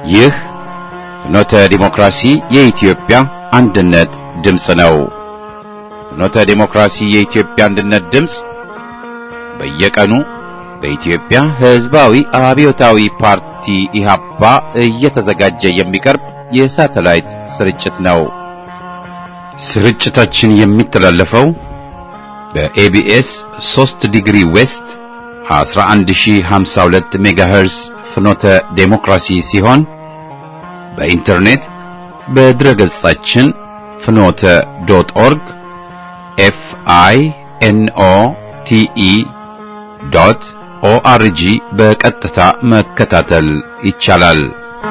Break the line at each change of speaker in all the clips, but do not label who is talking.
ይህ ፍኖተ ዲሞክራሲ የኢትዮጵያ አንድነት ድምፅ ነው። ፍኖተ ዲሞክራሲ የኢትዮጵያ አንድነት ድምፅ በየቀኑ በኢትዮጵያ ሕዝባዊ አብዮታዊ ፓርቲ ኢህአፓ እየተዘጋጀ የሚቀርብ የሳተላይት ስርጭት ነው። ስርጭታችን የሚተላለፈው በኤቢኤስ 3 ዲግሪ ዌስት 11052 ሜጋሄርስ ፍኖተ ዴሞክራሲ ሲሆን በኢንተርኔት በድረገጻችን ፍኖተ ዶት ኦርግ ኤፍ አይ ኤን ኦ ቲ ኢ ዶት ኦአርጂ በቀጥታ መከታተል ይቻላል።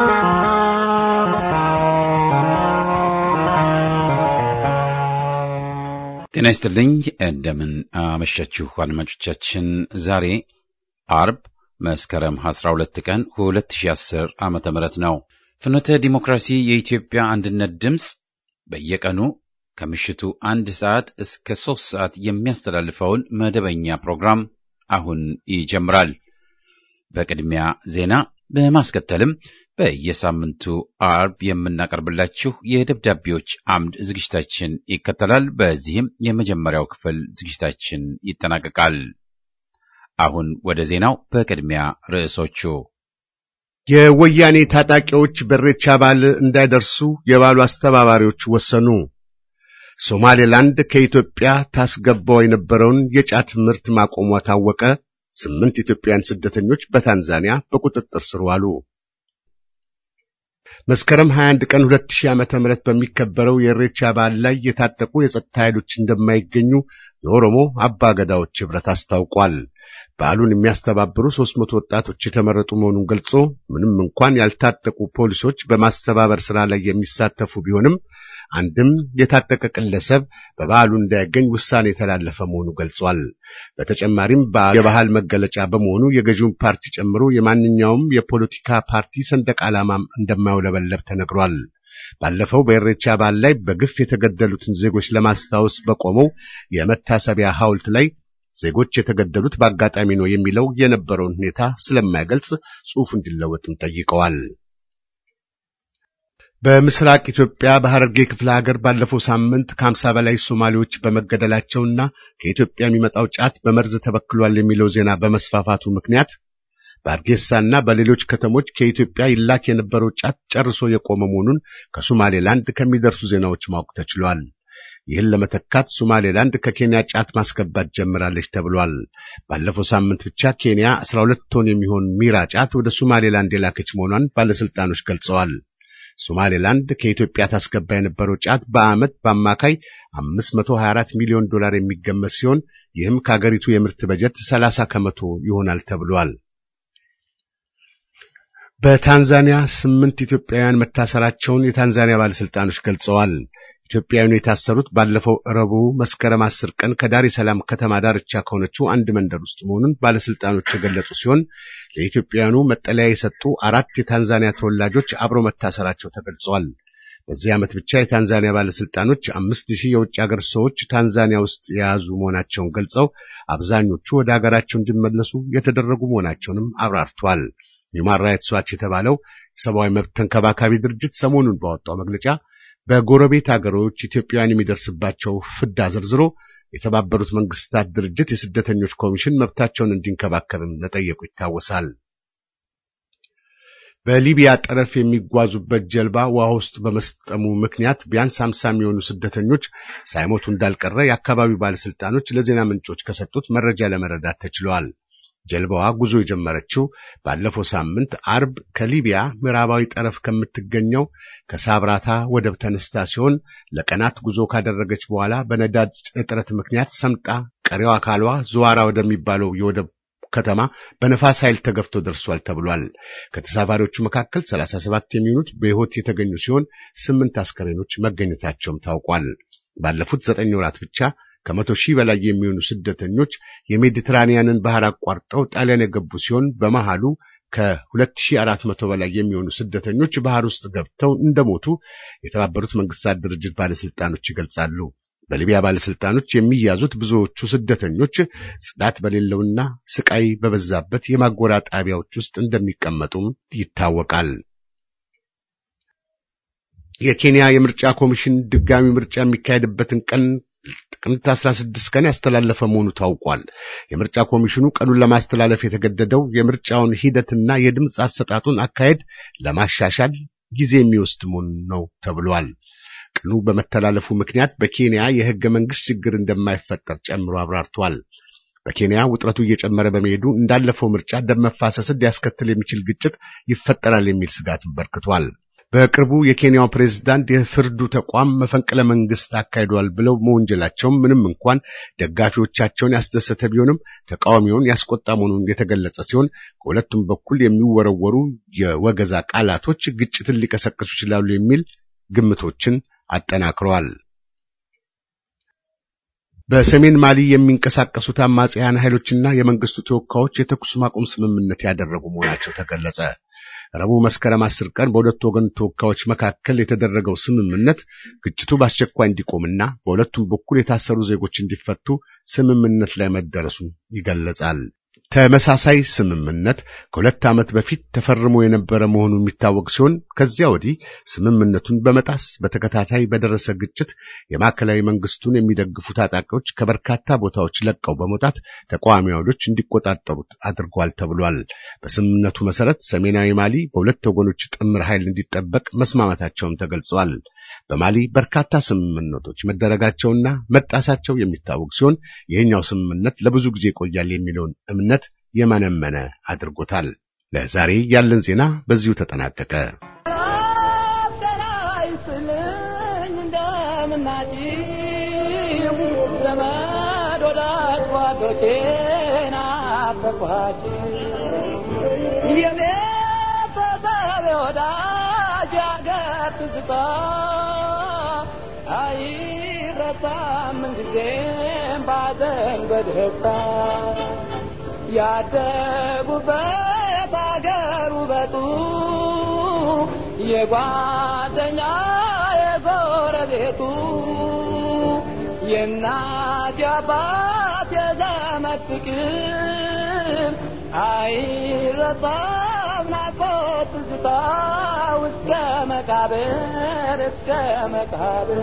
ጤና ይስጥልኝ። እንደምን አመሻችሁ አድማጮቻችን። ዛሬ አርብ መስከረም 12 ቀን 2010 ዓመተ ምህረት ነው። ፍኖተ ዲሞክራሲ የኢትዮጵያ አንድነት ድምፅ በየቀኑ ከምሽቱ አንድ ሰዓት እስከ ሦስት ሰዓት የሚያስተላልፈውን መደበኛ ፕሮግራም አሁን ይጀምራል። በቅድሚያ ዜና በማስከተልም በየሳምንቱ አርብ የምናቀርብላችሁ የደብዳቤዎች አምድ ዝግጅታችን ይከተላል። በዚህም የመጀመሪያው ክፍል ዝግጅታችን ይጠናቀቃል። አሁን ወደ ዜናው። በቅድሚያ ርዕሶቹ
የወያኔ ታጣቂዎች በኢሬቻ በዓል እንዳይደርሱ የበዓሉ አስተባባሪዎች ወሰኑ። ሶማሌላንድ ከኢትዮጵያ ታስገባው የነበረውን የጫት ምርት ማቆሟ ታወቀ። ስምንት ኢትዮጵያውያን ስደተኞች በታንዛኒያ በቁጥጥር ስር ዋሉ። መስከረም 21 ቀን 2000 ዓመተ ምህረት በሚከበረው የኢሬቻ በዓል ላይ የታጠቁ የጸጥታ ኃይሎች እንደማይገኙ የኦሮሞ አባ ገዳዎች ኅብረት አስታውቋል። በዓሉን የሚያስተባብሩ 300 ወጣቶች የተመረጡ መሆኑን ገልጾ ምንም እንኳን ያልታጠቁ ፖሊሶች በማስተባበር ሥራ ላይ የሚሳተፉ ቢሆንም አንድም የታጠቀ ግለሰብ በበዓሉ እንዳይገኝ ውሳኔ የተላለፈ መሆኑ ገልጿል። በተጨማሪም የባህል መገለጫ በመሆኑ የገዢውን ፓርቲ ጨምሮ የማንኛውም የፖለቲካ ፓርቲ ሰንደቅ ዓላማም እንደማይውለበለብ ተነግሯል። ባለፈው በኢሬቻ በዓል ላይ በግፍ የተገደሉትን ዜጎች ለማስታወስ በቆመው የመታሰቢያ ሐውልት ላይ ዜጎች የተገደሉት በአጋጣሚ ነው የሚለው የነበረውን ሁኔታ ስለማይገልጽ ጽሑፉ እንዲለወጥም ጠይቀዋል። በምስራቅ ኢትዮጵያ በሐረርጌ ክፍለ ሀገር ባለፈው ሳምንት ከሀምሳ በላይ ሶማሌዎች በመገደላቸውና ከኢትዮጵያ የሚመጣው ጫት በመርዝ ተበክሏል የሚለው ዜና በመስፋፋቱ ምክንያት በአርጌሳና በሌሎች ከተሞች ከኢትዮጵያ ይላክ የነበረው ጫት ጨርሶ የቆመ መሆኑን ከሶማሌላንድ ከሚደርሱ ዜናዎች ማወቅ ተችሏል። ይህን ለመተካት ሶማሌላንድ ከኬንያ ጫት ማስገባት ጀምራለች ተብሏል። ባለፈው ሳምንት ብቻ ኬንያ 12 ቶን የሚሆን ሚራ ጫት ወደ ሶማሌላንድ የላከች መሆኗን ባለስልጣኖች ገልጸዋል። ሶማሌላንድ ከኢትዮጵያ ታስገባ የነበረው ጫት በዓመት በአማካይ 524 ሚሊዮን ዶላር የሚገመት ሲሆን ይህም ከአገሪቱ የምርት በጀት 30 ከመቶ ይሆናል ተብሏል። በታንዛኒያ ስምንት ኢትዮጵያውያን መታሰራቸውን የታንዛኒያ ባለስልጣኖች ገልጸዋል። ኢትዮጵያውያኑ የታሰሩት ባለፈው ረቡዕ መስከረም አስር ቀን ከዳሬ ሰላም ከተማ ዳርቻ ከሆነችው አንድ መንደር ውስጥ መሆኑን ባለስልጣኖች የገለጹ ሲሆን ለኢትዮጵያውያኑ መጠለያ የሰጡ አራት የታንዛኒያ ተወላጆች አብረው መታሰራቸው ተገልጸዋል። በዚህ ዓመት ብቻ የታንዛኒያ ባለስልጣኖች አምስት ሺህ የውጭ ሀገር ሰዎች ታንዛኒያ ውስጥ የያዙ መሆናቸውን ገልጸው አብዛኞቹ ወደ ሀገራቸው እንዲመለሱ የተደረጉ መሆናቸውንም አብራርቷል። ሂውማን ራይትስ ዋች የተባለው የሰብአዊ መብት ተንከባካቢ ድርጅት ሰሞኑን ባወጣው መግለጫ በጎረቤት አገሮች ኢትዮጵያውያን የሚደርስባቸው ፍዳ ዘርዝሮ የተባበሩት መንግስታት ድርጅት የስደተኞች ኮሚሽን መብታቸውን እንዲንከባከብም መጠየቁ ይታወሳል። በሊቢያ ጠረፍ የሚጓዙበት ጀልባ ውሃ ውስጥ በመስጠሙ ምክንያት ቢያንስ ሃምሳ የሚሆኑ ስደተኞች ሳይሞቱ እንዳልቀረ የአካባቢው ባለስልጣኖች ለዜና ምንጮች ከሰጡት መረጃ ለመረዳት ተችሏል። ጀልባዋ ጉዞ የጀመረችው ባለፈው ሳምንት አርብ ከሊቢያ ምዕራባዊ ጠረፍ ከምትገኘው ከሳብራታ ወደብ ተነስታ ሲሆን ለቀናት ጉዞ ካደረገች በኋላ በነዳጅ እጥረት ምክንያት ሰምጣ ቀሪው አካሏ ዘዋራ ወደሚባለው የወደብ ከተማ በነፋስ ኃይል ተገፍቶ ደርሷል ተብሏል። ከተሳፋሪዎቹ መካከል 37 የሚሆኑት በሕይወት የተገኙ ሲሆን ስምንት አስከሬኖች መገኘታቸውም ታውቋል። ባለፉት ዘጠኝ ወራት ብቻ ከመቶ ሺህ በላይ የሚሆኑ ስደተኞች የሜዲትራኒያንን ባህር አቋርጠው ጣሊያን የገቡ ሲሆን በመሃሉ ከ2400 በላይ የሚሆኑ ስደተኞች ባህር ውስጥ ገብተው እንደሞቱ የተባበሩት መንግስታት ድርጅት ባለስልጣኖች ይገልጻሉ። በሊቢያ ባለስልጣኖች የሚያዙት ብዙዎቹ ስደተኞች ጽዳት በሌለውና ስቃይ በበዛበት የማጎሪያ ጣቢያዎች ውስጥ እንደሚቀመጡም ይታወቃል። የኬንያ የምርጫ ኮሚሽን ድጋሚ ምርጫ የሚካሄድበትን ቀን ጥቅምት 16 ቀን ያስተላለፈ መሆኑ ታውቋል። የምርጫ ኮሚሽኑ ቀኑን ለማስተላለፍ የተገደደው የምርጫውን ሂደትና የድምፅ አሰጣጡን አካሄድ ለማሻሻል ጊዜ የሚወስድ መሆኑ ነው ተብሏል። ቀኑ በመተላለፉ ምክንያት በኬንያ የሕገ መንግሥት ችግር እንደማይፈጠር ጨምሮ አብራርቷል። በኬንያ ውጥረቱ እየጨመረ በመሄዱ እንዳለፈው ምርጫ ደም መፋሰስን ሊያስከትል የሚችል ግጭት ይፈጠራል የሚል ስጋት በርክቷል። በቅርቡ የኬንያው ፕሬዝዳንት የፍርዱ ተቋም መፈንቅለ መንግስት አካሂዷል ብለው መወንጀላቸውም ምንም እንኳን ደጋፊዎቻቸውን ያስደሰተ ቢሆንም ተቃዋሚውን ያስቆጣ መሆኑን የተገለጸ ሲሆን ከሁለቱም በኩል የሚወረወሩ የወገዛ ቃላቶች ግጭትን ሊቀሰቅሱ ይችላሉ የሚል ግምቶችን አጠናክረዋል። በሰሜን ማሊ የሚንቀሳቀሱት አማጽያን ኃይሎችና የመንግስቱ ተወካዮች የተኩስ ማቆም ስምምነት ያደረጉ መሆናቸው ተገለጸ። ረቡዕ መስከረም አስር ቀን በሁለቱ ወገን ተወካዮች መካከል የተደረገው ስምምነት ግጭቱ በአስቸኳይ እንዲቆምና በሁለቱም በኩል የታሰሩ ዜጎች እንዲፈቱ ስምምነት ላይ መደረሱን ይገለጻል። ተመሳሳይ ስምምነት ከሁለት ዓመት በፊት ተፈርሞ የነበረ መሆኑ የሚታወቅ ሲሆን ከዚያ ወዲህ ስምምነቱን በመጣስ በተከታታይ በደረሰ ግጭት የማዕከላዊ መንግስቱን የሚደግፉ ታጣቂዎች ከበርካታ ቦታዎች ለቀው በመውጣት ተቃዋሚ ኃይሎች እንዲቆጣጠሩት አድርጓል ተብሏል። በስምምነቱ መሰረት ሰሜናዊ ማሊ በሁለት ወገኖች ጥምር ኃይል እንዲጠበቅ መስማማታቸውም ተገልጸዋል። በማሊ በርካታ ስምምነቶች መደረጋቸውና መጣሳቸው የሚታወቅ ሲሆን ይህኛው ስምምነት ለብዙ ጊዜ ይቆያል የሚለውን እምነት የመነመነ አድርጎታል። ለዛሬ ያለን ዜና በዚሁ ተጠናቀቀ።
ያደጉበት አገር ውበቱ የጓደኛ የጎረቤቱ የእናት የአባት የዘመድ ፍቅር አይረሳም ናፍቆት ትዝታ እስከ መቃብር እስከ መቃብር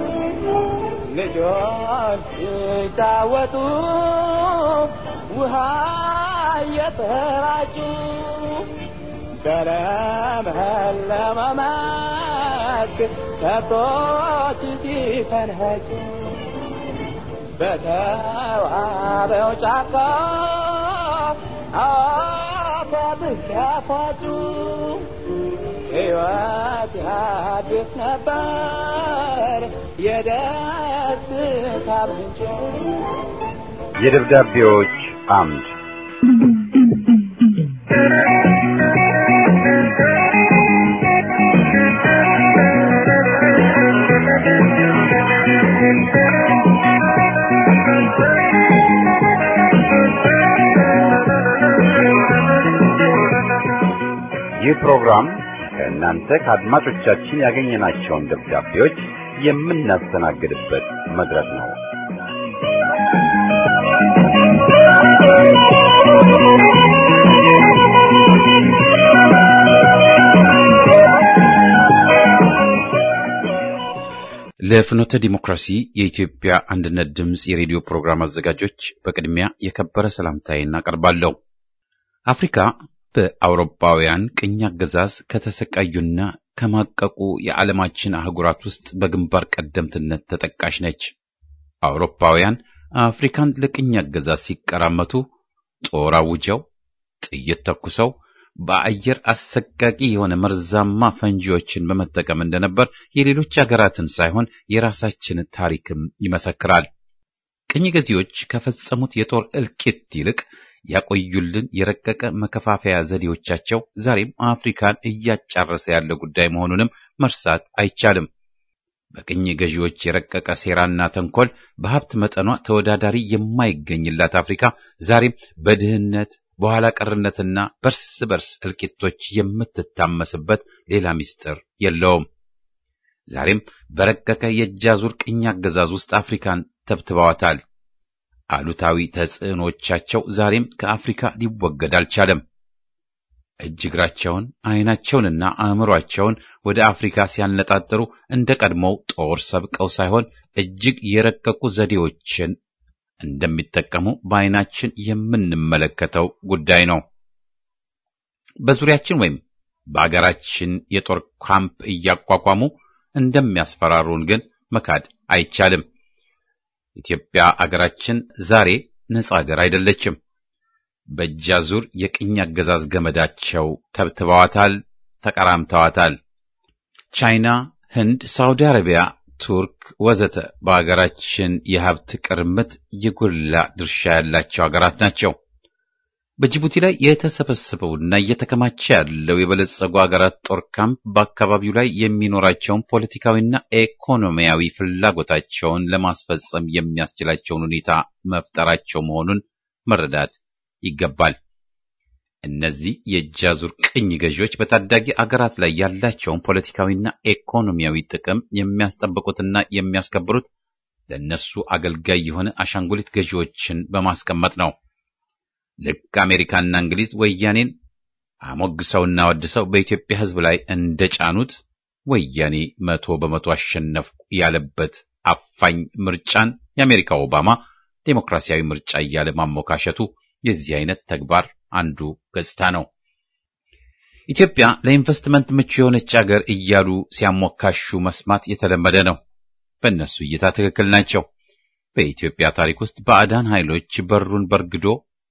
ልጆች ሲጫወቱ ውሃ እየተራጩ በለመለመ መስክ ከብቶች ሲፈንኸጩ በተዋበው ጫካ አፏብስ ሲያፏጩ ሕይወት ያድስ ነበር የደስታ ምንጭ
የደብዳቤዎች አምድ ይህ ፕሮግራም ከእናንተ ከአድማጮቻችን ያገኘናቸውን ደብዳቤዎች የምናስተናግድበት መድረክ ነው። ለፍኖተ ዲሞክራሲ የኢትዮጵያ አንድነት ድምፅ የሬዲዮ ፕሮግራም አዘጋጆች በቅድሚያ የከበረ ሰላምታዬን እናቀርባለሁ። አፍሪካ በአውሮፓውያን ቅኝ አገዛዝ ከተሰቃዩና ከማቀቁ የዓለማችን አህጉራት ውስጥ በግንባር ቀደምትነት ተጠቃሽ ነች። አውሮፓውያን አፍሪካን ለቅኝ አገዛዝ ሲቀራመቱ ጦር አውጀው፣ ጥይት ተኩሰው በአየር አሰቃቂ የሆነ መርዛማ ፈንጂዎችን በመጠቀም እንደነበር የሌሎች አገራትን ሳይሆን የራሳችን ታሪክም ይመሰክራል። ቅኝ ገዢዎች ከፈጸሙት የጦር እልቂት ይልቅ ያቆዩልን የረቀቀ መከፋፈያ ዘዴዎቻቸው ዛሬም አፍሪካን እያጫረሰ ያለ ጉዳይ መሆኑንም መርሳት አይቻልም። በቅኝ ገዢዎች የረቀቀ ሴራና ተንኮል በሀብት መጠኗ ተወዳዳሪ የማይገኝላት አፍሪካ ዛሬም በድህነት በኋላ ቀርነትና በርስ በርስ እልቂቶች የምትታመስበት ሌላ ምስጢር የለውም። ዛሬም በረቀቀ የእጃዙር ቅኝ አገዛዝ ውስጥ አፍሪካን ተብትበዋታል። አሉታዊ ተጽዕኖቻቸው ዛሬም ከአፍሪካ ሊወገድ አልቻለም። እጅ እግራቸውን ዓይናቸውንና አእምሯቸውን ወደ አፍሪካ ሲያነጣጥሩ እንደ ቀድሞው ጦር ሰብቀው ሳይሆን እጅግ የረቀቁ ዘዴዎችን እንደሚጠቀሙ በዓይናችን የምንመለከተው ጉዳይ ነው። በዙሪያችን ወይም በአገራችን የጦር ካምፕ እያቋቋሙ እንደሚያስፈራሩን ግን መካድ አይቻልም። ኢትዮጵያ አገራችን ዛሬ ነጻ አገር አይደለችም። በእጅ አዙር የቅኝ አገዛዝ ገመዳቸው ተብትበዋታል፣ ተቀራምተዋታል። ቻይና፣ ህንድ፣ ሳውዲ አረቢያ፣ ቱርክ ወዘተ በአገራችን የሀብት ቅርምት የጎላ ድርሻ ያላቸው አገራት ናቸው። በጅቡቲ ላይ የተሰበሰበውና እየተከማቸ ያለው የበለጸጉ አገራት ጦር ካምፕ በአካባቢው ላይ የሚኖራቸውን ፖለቲካዊና ኢኮኖሚያዊ ፍላጎታቸውን ለማስፈጸም የሚያስችላቸውን ሁኔታ መፍጠራቸው መሆኑን መረዳት ይገባል። እነዚህ የእጅ አዙር ቅኝ ገዢዎች በታዳጊ አገራት ላይ ያላቸውን ፖለቲካዊና ኢኮኖሚያዊ ጥቅም የሚያስጠብቁትና የሚያስከብሩት ለእነሱ አገልጋይ የሆነ አሻንጉሊት ገዢዎችን በማስቀመጥ ነው። ልክ አሜሪካና እንግሊዝ ወያኔን አሞግሰውና ወድሰው በኢትዮጵያ ሕዝብ ላይ እንደጫኑት ወያኔ መቶ በመቶ አሸነፍኩ ያለበት አፋኝ ምርጫን የአሜሪካ ኦባማ ዴሞክራሲያዊ ምርጫ እያለ ማሞካሸቱ የዚህ አይነት ተግባር አንዱ ገጽታ ነው። ኢትዮጵያ ለኢንቨስትመንት ምቹ የሆነች አገር እያሉ ሲያሞካሹ መስማት የተለመደ ነው። በእነሱ እይታ ትክክል ናቸው። በኢትዮጵያ ታሪክ ውስጥ ባዕዳን ኃይሎች በሩን በርግዶ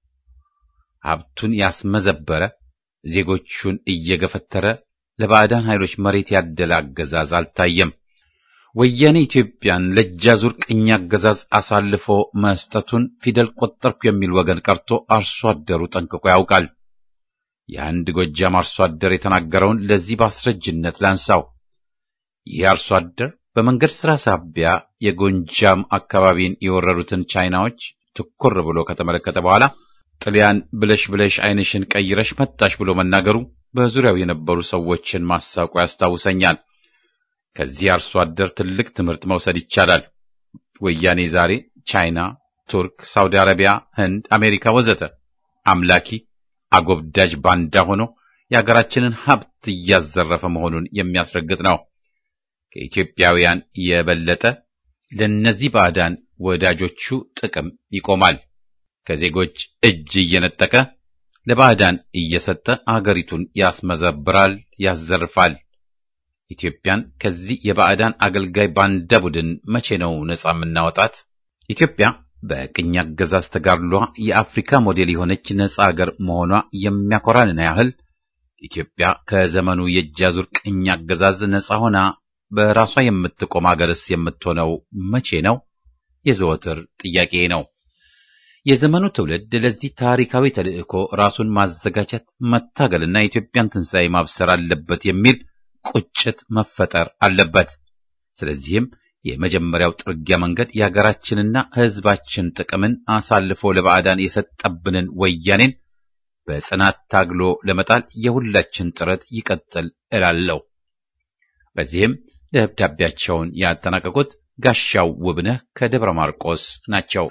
ሀብቱን ያስመዘበረ ዜጎቹን እየገፈተረ ለባዕዳን ኃይሎች መሬት ያደለ አገዛዝ አልታየም። ወያኔ ኢትዮጵያን ለእጃዙር ቅኝ አገዛዝ አሳልፎ መስጠቱን ፊደል ቆጠርኩ የሚል ወገን ቀርቶ አርሶ አደሩ ጠንቅቆ ያውቃል። የአንድ ጎጃም አርሶ አደር የተናገረውን ለዚህ በአስረጅነት ላንሳው። ይህ አርሶ አደር በመንገድ ሥራ ሳቢያ የጎንጃም አካባቢን የወረሩትን ቻይናዎች ትኩር ብሎ ከተመለከተ በኋላ ጥልያን ብለሽ ብለሽ ዓይንሽን ቀይረሽ መጣሽ ብሎ መናገሩ በዙሪያው የነበሩ ሰዎችን ማሳቁ ያስታውሰኛል። ከዚህ አርሶ አደር ትልቅ ትምህርት መውሰድ ይቻላል። ወያኔ ዛሬ ቻይና፣ ቱርክ፣ ሳውዲ አረቢያ፣ ህንድ፣ አሜሪካ ወዘተ አምላኪ አጎብዳጅ ባንዳ ሆኖ የሀገራችንን ሀብት እያዘረፈ መሆኑን የሚያስረግጥ ነው። ከኢትዮጵያውያን የበለጠ ለእነዚህ ባዕዳን ወዳጆቹ ጥቅም ይቆማል። ከዜጎች እጅ እየነጠቀ ለባዕዳን እየሰጠ አገሪቱን ያስመዘብራል፣ ያዘርፋል። ኢትዮጵያን ከዚህ የባዕዳን አገልጋይ ባንዳ ቡድን መቼ ነው ነጻ የምናወጣት? ኢትዮጵያ በቅኝ አገዛዝ ተጋድሏ የአፍሪካ ሞዴል የሆነች ነጻ አገር መሆኗ የሚያኮራንን ያህል ኢትዮጵያ ከዘመኑ የእጅ አዙር ቅኝ አገዛዝ ነጻ ሆና በራሷ የምትቆም አገርስ የምትሆነው መቼ ነው? የዘወትር ጥያቄ ነው። የዘመኑ ትውልድ ለዚህ ታሪካዊ ተልዕኮ ራሱን ማዘጋጀት፣ መታገልና የኢትዮጵያን ትንሣኤ ማብሰር አለበት የሚል ቁጭት መፈጠር አለበት። ስለዚህም የመጀመሪያው ጥርጊያ መንገድ የሀገራችንና ሕዝባችን ጥቅምን አሳልፎ ለባዕዳን የሰጠብንን ወያኔን በጽናት ታግሎ ለመጣል የሁላችን ጥረት ይቀጥል እላለሁ። በዚህም ደብዳቤያቸውን ያጠናቀቁት ጋሻው ውብነህ ከደብረ ማርቆስ ናቸው።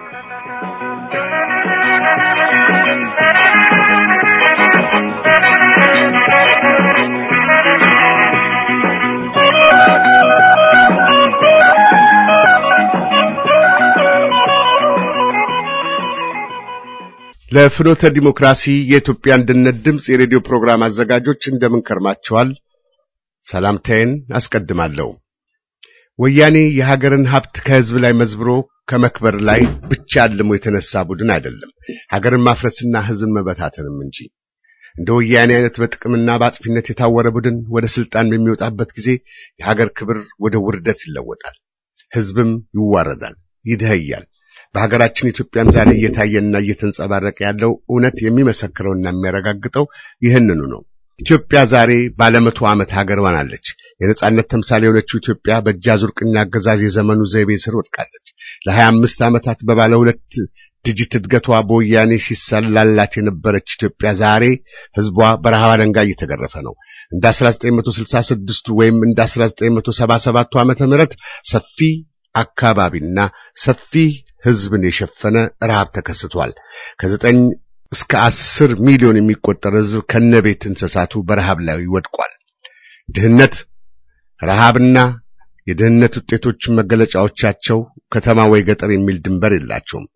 ለፍኖተ ዲሞክራሲ የኢትዮጵያ አንድነት ድምፅ የሬዲዮ ፕሮግራም አዘጋጆች እንደምን ከርማችኋል? ሰላምታዬን አስቀድማለሁ። ወያኔ የሀገርን ሀብት ከህዝብ ላይ መዝብሮ ከመክበር ላይ ብቻ አልሞ የተነሳ ቡድን አይደለም፣ ሀገርን ማፍረስና ህዝብን መበታተንም እንጂ። እንደ ወያኔ አይነት በጥቅምና በአጥፊነት የታወረ ቡድን ወደ ስልጣን በሚወጣበት ጊዜ የሀገር ክብር ወደ ውርደት ይለወጣል፣ ህዝብም ይዋረዳል፣ ይደኸያል። በሀገራችን ኢትዮጵያም ዛሬ እየታየና እየተንጸባረቀ ያለው እውነት የሚመሰክረውና የሚያረጋግጠው ይህንኑ ነው። ኢትዮጵያ ዛሬ ባለመቶ ዓመት ሀገር ሆናለች። የነጻነት ተምሳሌ የሆነችው ኢትዮጵያ በእጅ አዙር ቅኝ አገዛዝ የዘመኑ ዘይቤ ስር ወድቃለች። ለሀያ አምስት ዓመታት በባለ ሁለት ዲጂት እድገቷ በወያኔ ሲሰላላት የነበረች ኢትዮጵያ ዛሬ ህዝቧ በረሃብ አለንጋ እየተገረፈ ነው። እንደ 1966 ወይም እንደ 1977 ዓመተ ምህረት ሰፊ አካባቢና ሰፊ ህዝብን የሸፈነ ረሃብ ተከስቷል። ከዘጠኝ እስከ አስር ሚሊዮን የሚቆጠር ሕዝብ ከነቤት እንስሳቱ በረሃብ ላይ ወድቋል። ድህነት፣ ረሃብና የድህነት ውጤቶች መገለጫዎቻቸው ከተማ ወይ ገጠር የሚል ድንበር የላቸውም።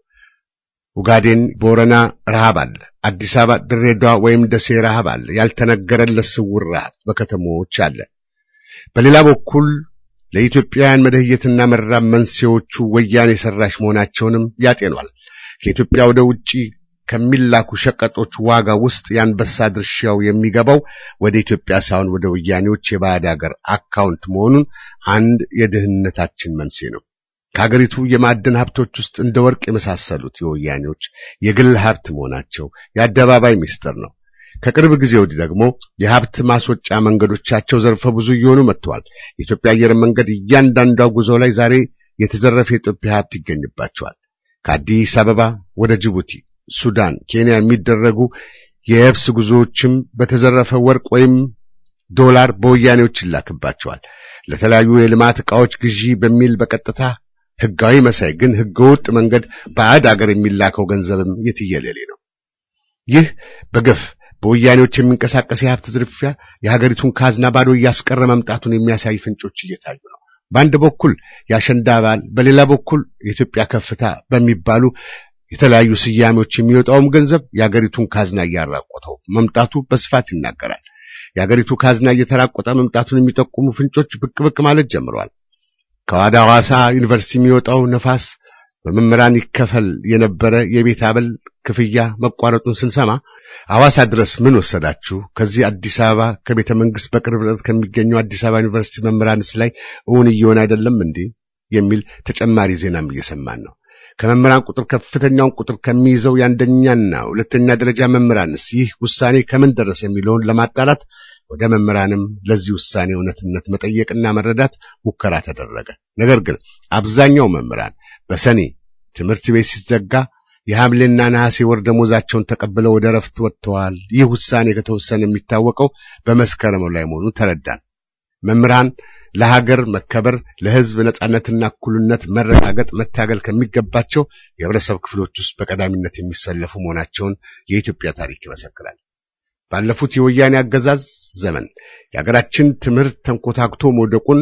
ኡጋዴን፣ ቦረና ረሃብ አለ። አዲስ አበባ፣ ድሬዳዋ ወይም ደሴ ረሃብ አለ። ያልተነገረለት ስውር ረሃብ በከተሞች አለ። በሌላ በኩል ለኢትዮጵያውያን መደህየትና መራብ መንስኤዎቹ ወያኔ ሰራሽ መሆናቸውንም ያጤኗል። ከኢትዮጵያ ወደ ውጪ ከሚላኩ ሸቀጦች ዋጋ ውስጥ የአንበሳ ድርሻው የሚገባው ወደ ኢትዮጵያ ሳይሆን ወደ ወያኔዎች የባዕድ ሀገር አካውንት መሆኑን አንድ የድህነታችን መንስኤ ነው። ከሀገሪቱ የማዕድን ሀብቶች ውስጥ እንደ ወርቅ የመሳሰሉት የወያኔዎች የግል ሀብት መሆናቸው የአደባባይ ምስጢር ነው። ከቅርብ ጊዜ ወዲህ ደግሞ የሀብት ማስወጫ መንገዶቻቸው ዘርፈ ብዙ እየሆኑ መጥተዋል። የኢትዮጵያ አየር መንገድ እያንዳንዷ ጉዞ ላይ ዛሬ የተዘረፈ የኢትዮጵያ ሀብት ይገኝባቸዋል። ከአዲስ አበባ ወደ ጅቡቲ፣ ሱዳን፣ ኬንያ የሚደረጉ የየብስ ጉዞዎችም በተዘረፈ ወርቅ ወይም ዶላር በወያኔዎች ይላክባቸዋል። ለተለያዩ የልማት ዕቃዎች ግዢ በሚል በቀጥታ ህጋዊ መሳይ ግን ህገወጥ መንገድ ባዕድ አገር የሚላከው ገንዘብም የትየለሌ ነው። ይህ በገፍ በወያኔዎች የሚንቀሳቀስ የሀብት ዝርፊያ የሀገሪቱን ካዝና ባዶ እያስቀረ መምጣቱን የሚያሳይ ፍንጮች እየታዩ ነው። በአንድ በኩል የአሸንዳ በዓል፣ በሌላ በኩል የኢትዮጵያ ከፍታ በሚባሉ የተለያዩ ስያሜዎች የሚወጣውም ገንዘብ የሀገሪቱን ካዝና እያራቆተው መምጣቱ በስፋት ይናገራል። የሀገሪቱ ካዝና እየተራቆጠ መምጣቱን የሚጠቁሙ ፍንጮች ብቅ ብቅ ማለት ጀምረዋል። ከዋዳ ሐዋሳ ዩኒቨርሲቲ የሚወጣው ነፋስ በመምህራን ይከፈል የነበረ የቤት አበል ክፍያ መቋረጡን ስንሰማ ሐዋሳ ድረስ ምን ወሰዳችሁ? ከዚህ አዲስ አበባ ከቤተ መንግስት በቅርብ ርቀት ከሚገኘው አዲስ አበባ ዩኒቨርሲቲ መምህራንስ ላይ እውን እየሆነ አይደለም እንዴ? የሚል ተጨማሪ ዜናም እየሰማን ነው። ከመምህራን ቁጥር ከፍተኛውን ቁጥር ከሚይዘው የአንደኛና ሁለተኛ ደረጃ መምህራንስ ይህ ውሳኔ ከምን ደረሰ የሚለውን ለማጣራት ወደ መምህራንም ለዚህ ውሳኔ እውነትነት መጠየቅና መረዳት ሙከራ ተደረገ። ነገር ግን አብዛኛው መምህራን በሰኔ ትምህርት ቤት ሲዘጋ የሐምሌና ነሐሴ ወር ደሞዛቸውን ተቀብለው ወደ ረፍት ወጥተዋል። ይህ ውሳኔ ከተወሰነ የሚታወቀው በመስከረም ላይ መሆኑን ተረዳን። መምህራን ለሀገር መከበር፣ ለሕዝብ ነጻነትና እኩልነት መረጋገጥ መታገል ከሚገባቸው የህብረተሰብ ክፍሎች ውስጥ በቀዳሚነት የሚሰለፉ መሆናቸውን የኢትዮጵያ ታሪክ ይመሰክራል። ባለፉት የወያኔ አገዛዝ ዘመን የሀገራችን ትምህርት ተንኮታክቶ መውደቁን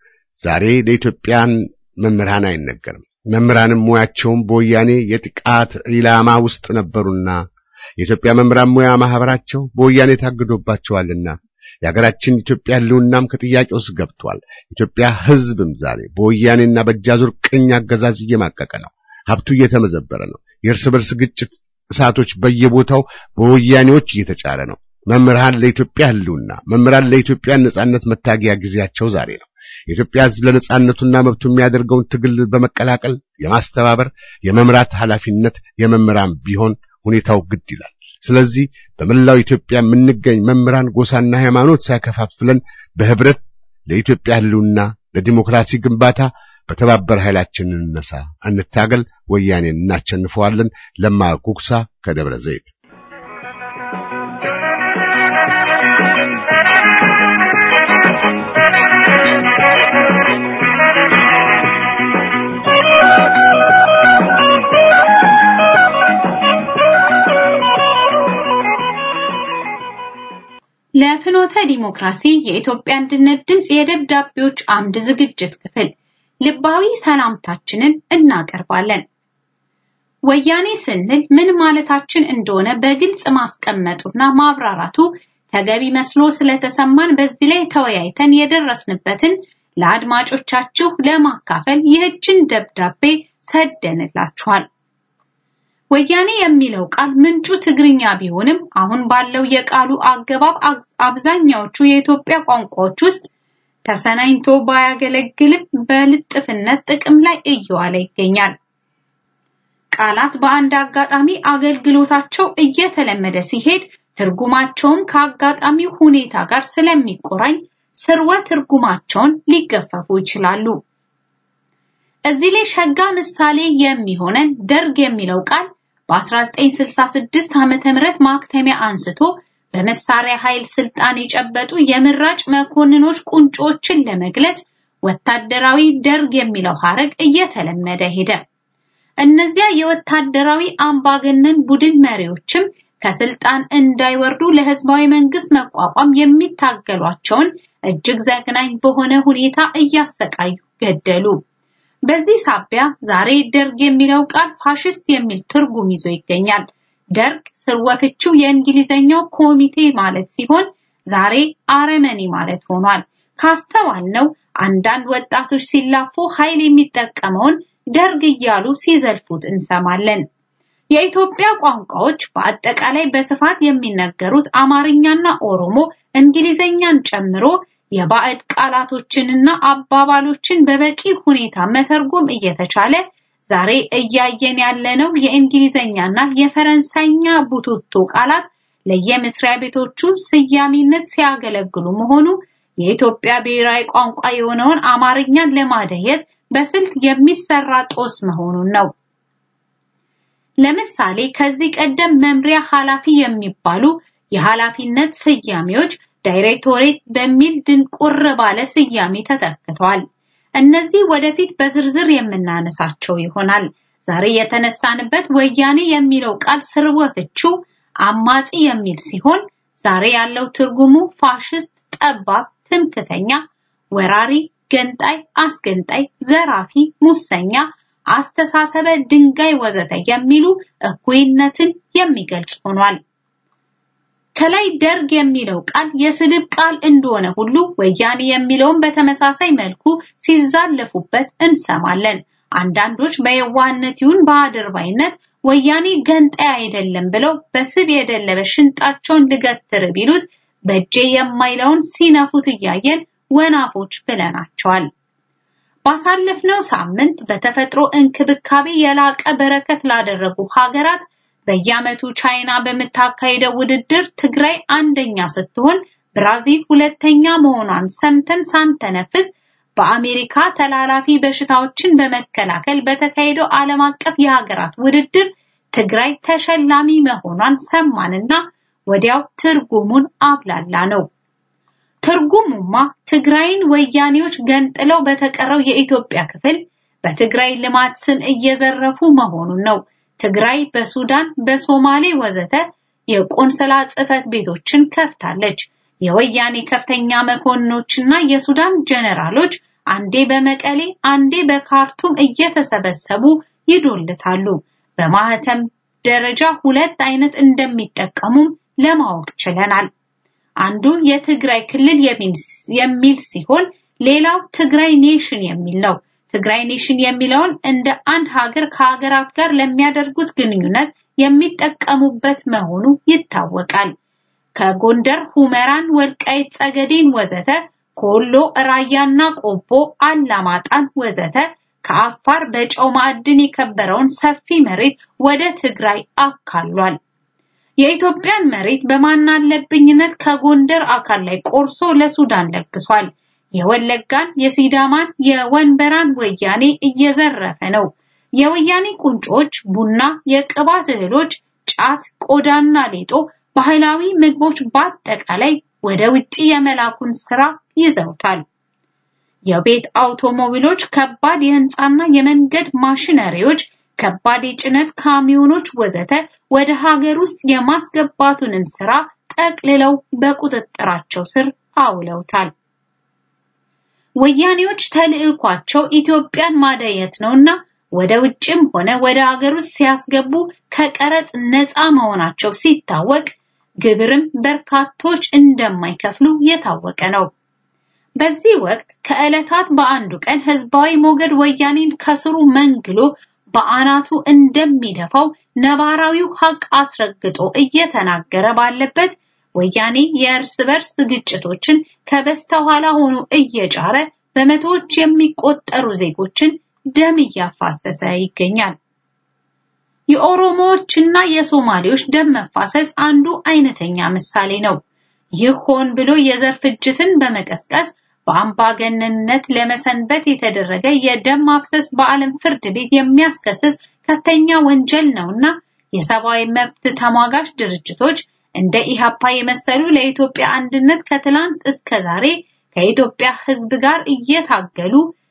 ዛሬ ለኢትዮጵያን መምህራን አይነገርም። መምህራንም ሙያቸውም በወያኔ የጥቃት ኢላማ ውስጥ ነበሩና የኢትዮጵያ መምህራን ሙያ ማህበራቸው በወያኔ ታግዶባቸዋልና የሀገራችን ኢትዮጵያ ህልውናም ከጥያቄ ውስጥ ገብቷል። ኢትዮጵያ ህዝብም ዛሬ በወያኔና በእጃዙር ቅኝ አገዛዝ እየማቀቀ ነው። ሀብቱ እየተመዘበረ ነው። የእርስ በርስ ግጭት እሳቶች በየቦታው በወያኔዎች እየተጫረ ነው። መምህራን ለኢትዮጵያ ህልውና፣ መምህራን ለኢትዮጵያ ነጻነት መታገያ ጊዜያቸው ዛሬ ነው። የኢትዮጵያ ህዝብ ለነጻነቱና መብቱ የሚያደርገውን ትግል በመቀላቀል የማስተባበር የመምራት ኃላፊነት የመምህራን ቢሆን ሁኔታው ግድ ይላል። ስለዚህ በመላው ኢትዮጵያ የምንገኝ መምህራን ጎሳና ሃይማኖት ሳይከፋፍለን በህብረት ለኢትዮጵያ ህልውና ለዲሞክራሲ ግንባታ በተባበረ ኃይላችን እንነሳ፣ እንታገል፣ ወያኔን እናቸንፈዋለን። ለማ ጉግሳ ከደብረ ዘይት
ለፍኖተ ዲሞክራሲ የኢትዮጵያ አንድነት ድምፅ የደብዳቤዎች አምድ ዝግጅት ክፍል ልባዊ ሰላምታችንን እናቀርባለን። ወያኔ ስንል ምን ማለታችን እንደሆነ በግልጽ ማስቀመጡና ማብራራቱ ተገቢ መስሎ ስለተሰማን በዚህ ላይ ተወያይተን የደረስንበትን ለአድማጮቻችሁ ለማካፈል ይህችን ደብዳቤ ሰደንላችኋል። ወያኔ የሚለው ቃል ምንጩ ትግርኛ ቢሆንም አሁን ባለው የቃሉ አገባብ አብዛኛዎቹ የኢትዮጵያ ቋንቋዎች ውስጥ ተሰናኝቶ ባያገለግልም በልጥፍነት ጥቅም ላይ እየዋለ ይገኛል። ቃላት በአንድ አጋጣሚ አገልግሎታቸው እየተለመደ ሲሄድ ትርጉማቸውም ከአጋጣሚው ሁኔታ ጋር ስለሚቆራኝ ስርወ ትርጉማቸውን ሊገፈፉ ይችላሉ። እዚህ ላይ ሸጋ ምሳሌ የሚሆነን ደርግ የሚለው ቃል በ1966 ዓመተ ምህረት ማክተሚያ አንስቶ በመሳሪያ ኃይል ስልጣን የጨበጡ የምራጭ መኮንኖች ቁንጮችን ለመግለጽ ወታደራዊ ደርግ የሚለው ሐረግ እየተለመደ ሄደ። እነዚያ የወታደራዊ አምባገነን ቡድን መሪዎችም ከስልጣን እንዳይወርዱ ለህዝባዊ መንግስት መቋቋም የሚታገሏቸውን እጅግ ዘግናኝ በሆነ ሁኔታ እያሰቃዩ ገደሉ። በዚህ ሳቢያ ዛሬ ደርግ የሚለው ቃል ፋሽስት የሚል ትርጉም ይዞ ይገኛል። ደርግ ስርወፍቹ የእንግሊዘኛው ኮሚቴ ማለት ሲሆን ዛሬ አረመኔ ማለት ሆኗል። ካስተዋልነው አንዳንድ ወጣቶች ሲላፉ ኃይል የሚጠቀመውን ደርግ እያሉ ሲዘልፉት እንሰማለን። የኢትዮጵያ ቋንቋዎች በአጠቃላይ በስፋት የሚነገሩት አማርኛና ኦሮሞ እንግሊዘኛን ጨምሮ የባዕድ ቃላቶችንና አባባሎችን በበቂ ሁኔታ መተርጎም እየተቻለ ዛሬ እያየን ያለነው የእንግሊዘኛና የፈረንሳይኛ ቡትቶ ቃላት ለየመስሪያ ቤቶቹ ስያሜነት ሲያገለግሉ መሆኑ የኢትዮጵያ ብሔራዊ ቋንቋ የሆነውን አማርኛን ለማደየት በስልት የሚሰራ ጦስ መሆኑን ነው። ለምሳሌ ከዚህ ቀደም መምሪያ ኃላፊ የሚባሉ የኃላፊነት ስያሜዎች ዳይሬክቶሬት በሚል ድንቁር ባለ ስያሜ ተተክተዋል። እነዚህ ወደፊት በዝርዝር የምናነሳቸው ይሆናል። ዛሬ የተነሳንበት ወያኔ የሚለው ቃል ስርወ ፍቺው አማጺ የሚል ሲሆን ዛሬ ያለው ትርጉሙ ፋሽስት፣ ጠባብ፣ ትምክተኛ፣ ወራሪ፣ ገንጣይ፣ አስገንጣይ፣ ዘራፊ፣ ሙሰኛ፣ አስተሳሰበ ድንጋይ ወዘተ የሚሉ እኩይነትን የሚገልጽ ሆኗል። ከላይ ደርግ የሚለው ቃል የስድብ ቃል እንደሆነ ሁሉ ወያኔ የሚለውን በተመሳሳይ መልኩ ሲዛለፉበት እንሰማለን። አንዳንዶች በየዋህነት ይሁን በአድርባይነት ወያኔ ገንጣይ አይደለም ብለው በስብ የደለበ ሽንጣቸውን ልገትር ቢሉት በእጄ የማይለውን ሲነፉት እያየን ወናፎች ብለናቸዋል። ባሳለፍነው ሳምንት በተፈጥሮ እንክብካቤ የላቀ በረከት ላደረጉ ሀገራት በየዓመቱ ቻይና በምታካሄደው ውድድር ትግራይ አንደኛ ስትሆን ብራዚል ሁለተኛ መሆኗን ሰምተን ሳንተነፍስ በአሜሪካ ተላላፊ በሽታዎችን በመከላከል በተካሄደው ዓለም አቀፍ የሀገራት ውድድር ትግራይ ተሸላሚ መሆኗን ሰማንና ወዲያው ትርጉሙን አብላላ ነው። ትርጉሙማ ትግራይን ወያኔዎች ገንጥለው በተቀረው የኢትዮጵያ ክፍል በትግራይ ልማት ስም እየዘረፉ መሆኑን ነው። ትግራይ በሱዳን፣ በሶማሌ ወዘተ የቆንስላ ጽሕፈት ቤቶችን ከፍታለች። የወያኔ ከፍተኛ መኮንኖችና የሱዳን ጀነራሎች አንዴ በመቀሌ አንዴ በካርቱም እየተሰበሰቡ ይዶልታሉ። በማህተም ደረጃ ሁለት አይነት እንደሚጠቀሙም ለማወቅ ችለናል። አንዱ የትግራይ ክልል የሚል ሲሆን ሌላው ትግራይ ኔሽን የሚል ነው። ትግራይ ኔሽን የሚለውን እንደ አንድ ሀገር ከሀገራት ጋር ለሚያደርጉት ግንኙነት የሚጠቀሙበት መሆኑ ይታወቃል። ከጎንደር ሁመራን፣ ወልቃይት ጠገዴን ወዘተ ከወሎ ራያና ቆቦ፣ አላማጣን ወዘተ ከአፋር በጨው ማዕድን የከበረውን ሰፊ መሬት ወደ ትግራይ አካሏል። የኢትዮጵያን መሬት በማናለብኝነት ከጎንደር አካል ላይ ቆርሶ ለሱዳን ለግሷል። የወለጋን፣ የሲዳማን፣ የወንበራን ወያኔ እየዘረፈ ነው። የወያኔ ቁንጮች ቡና፣ የቅባት እህሎች፣ ጫት፣ ቆዳና ሌጦ፣ ባህላዊ ምግቦች በአጠቃላይ ወደ ውጪ የመላኩን ስራ ይዘውታል። የቤት አውቶሞቢሎች፣ ከባድ የህንፃና የመንገድ ማሽነሪዎች፣ ከባድ የጭነት ካሚዮኖች ወዘተ ወደ ሀገር ውስጥ የማስገባቱንም ስራ ጠቅልለው በቁጥጥራቸው ስር አውለውታል። ወያኔዎች ተልዕኳቸው ኢትዮጵያን ማደየት ነውና ወደ ውጭም ሆነ ወደ ሀገር ውስጥ ሲያስገቡ ከቀረጥ ነፃ መሆናቸው ሲታወቅ ግብርም በርካቶች እንደማይከፍሉ የታወቀ ነው። በዚህ ወቅት ከዕለታት በአንዱ ቀን ህዝባዊ ሞገድ ወያኔን ከስሩ መንግሎ በአናቱ እንደሚደፋው ነባራዊው ሀቅ አስረግጦ እየተናገረ ባለበት ወያኔ የእርስ በርስ ግጭቶችን ከበስተኋላ ሆኖ እየጫረ በመቶዎች የሚቆጠሩ ዜጎችን ደም እያፋሰሰ ይገኛል። የኦሮሞዎችና የሶማሌዎች ደም መፋሰስ አንዱ አይነተኛ ምሳሌ ነው። ይህ ሆን ብሎ የዘር ፍጅትን በመቀስቀስ በአምባገነንነት ለመሰንበት የተደረገ የደም ማፍሰስ በዓለም ፍርድ ቤት የሚያስከስስ ከፍተኛ ወንጀል ነውና የሰብአዊ መብት ተሟጋች ድርጅቶች እንደ ኢሃፓ የመሰሉ ለኢትዮጵያ አንድነት ከትላንት እስከ ዛሬ ከኢትዮጵያ ሕዝብ ጋር እየታገሉ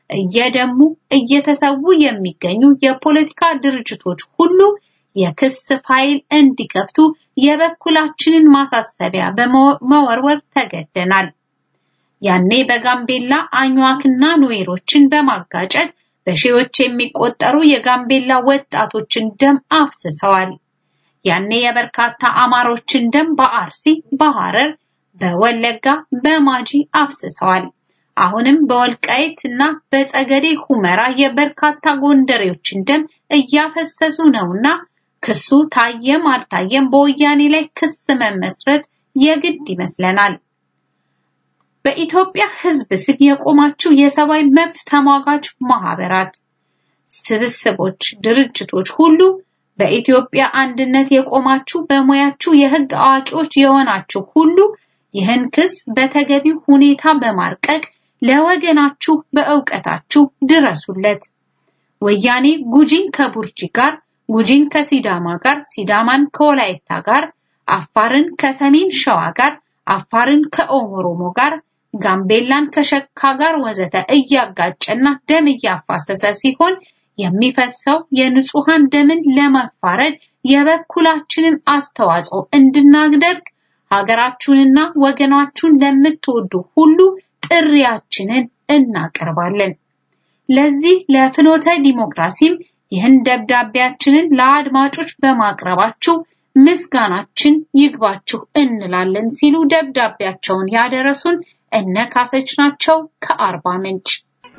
እየደሙ እየተሰዉ የሚገኙ የፖለቲካ ድርጅቶች ሁሉ የክስ ፋይል እንዲከፍቱ የበኩላችንን ማሳሰቢያ በመወርወር ተገደናል። ያኔ በጋምቤላ አኝዋክና ኑዌሮችን በማጋጨት በሺዎች የሚቆጠሩ የጋምቤላ ወጣቶችን ደም አፍስሰዋል። ያኔ የበርካታ አማሮችን ደም በአርሲ፣ በሐረር፣ በወለጋ፣ በማጂ አፍስሰዋል። አሁንም በወልቃይት እና በጸገዴ ሁመራ የበርካታ ጎንደሬዎችን ደም እያፈሰሱ ነውና ክሱ ታየም አልታየም በወያኔ ላይ ክስ መመስረት የግድ ይመስለናል። በኢትዮጵያ ሕዝብ ስም የቆማችሁ የሰብአዊ መብት ተሟጋች ማህበራት፣ ስብስቦች፣ ድርጅቶች ሁሉ በኢትዮጵያ አንድነት የቆማችሁ በሙያችሁ የህግ አዋቂዎች የሆናችሁ ሁሉ ይህን ክስ በተገቢው ሁኔታ በማርቀቅ ለወገናችሁ በእውቀታችሁ ድረሱለት። ወያኔ ጉጂን ከቡርጂ ጋር፣ ጉጂን ከሲዳማ ጋር፣ ሲዳማን ከወላይታ ጋር፣ አፋርን ከሰሜን ሸዋ ጋር፣ አፋርን ከኦሮሞ ጋር፣ ጋምቤላን ከሸካ ጋር ወዘተ እያጋጨና ደም እያፋሰሰ ሲሆን የሚፈሰው የንጹሃን ደምን ለመፋረድ የበኩላችንን አስተዋጽኦ እንድናደርግ ሀገራችሁንና ወገናችሁን ለምትወዱ ሁሉ ጥሪያችንን እናቀርባለን። ለዚህ ለፍኖተ ዲሞክራሲም ይህን ደብዳቤያችንን ለአድማጮች በማቅረባችሁ ምስጋናችን ይግባችሁ እንላለን ሲሉ ደብዳቤያቸውን ያደረሱን እነ ካሰች ናቸው ከአርባ ምንጭ።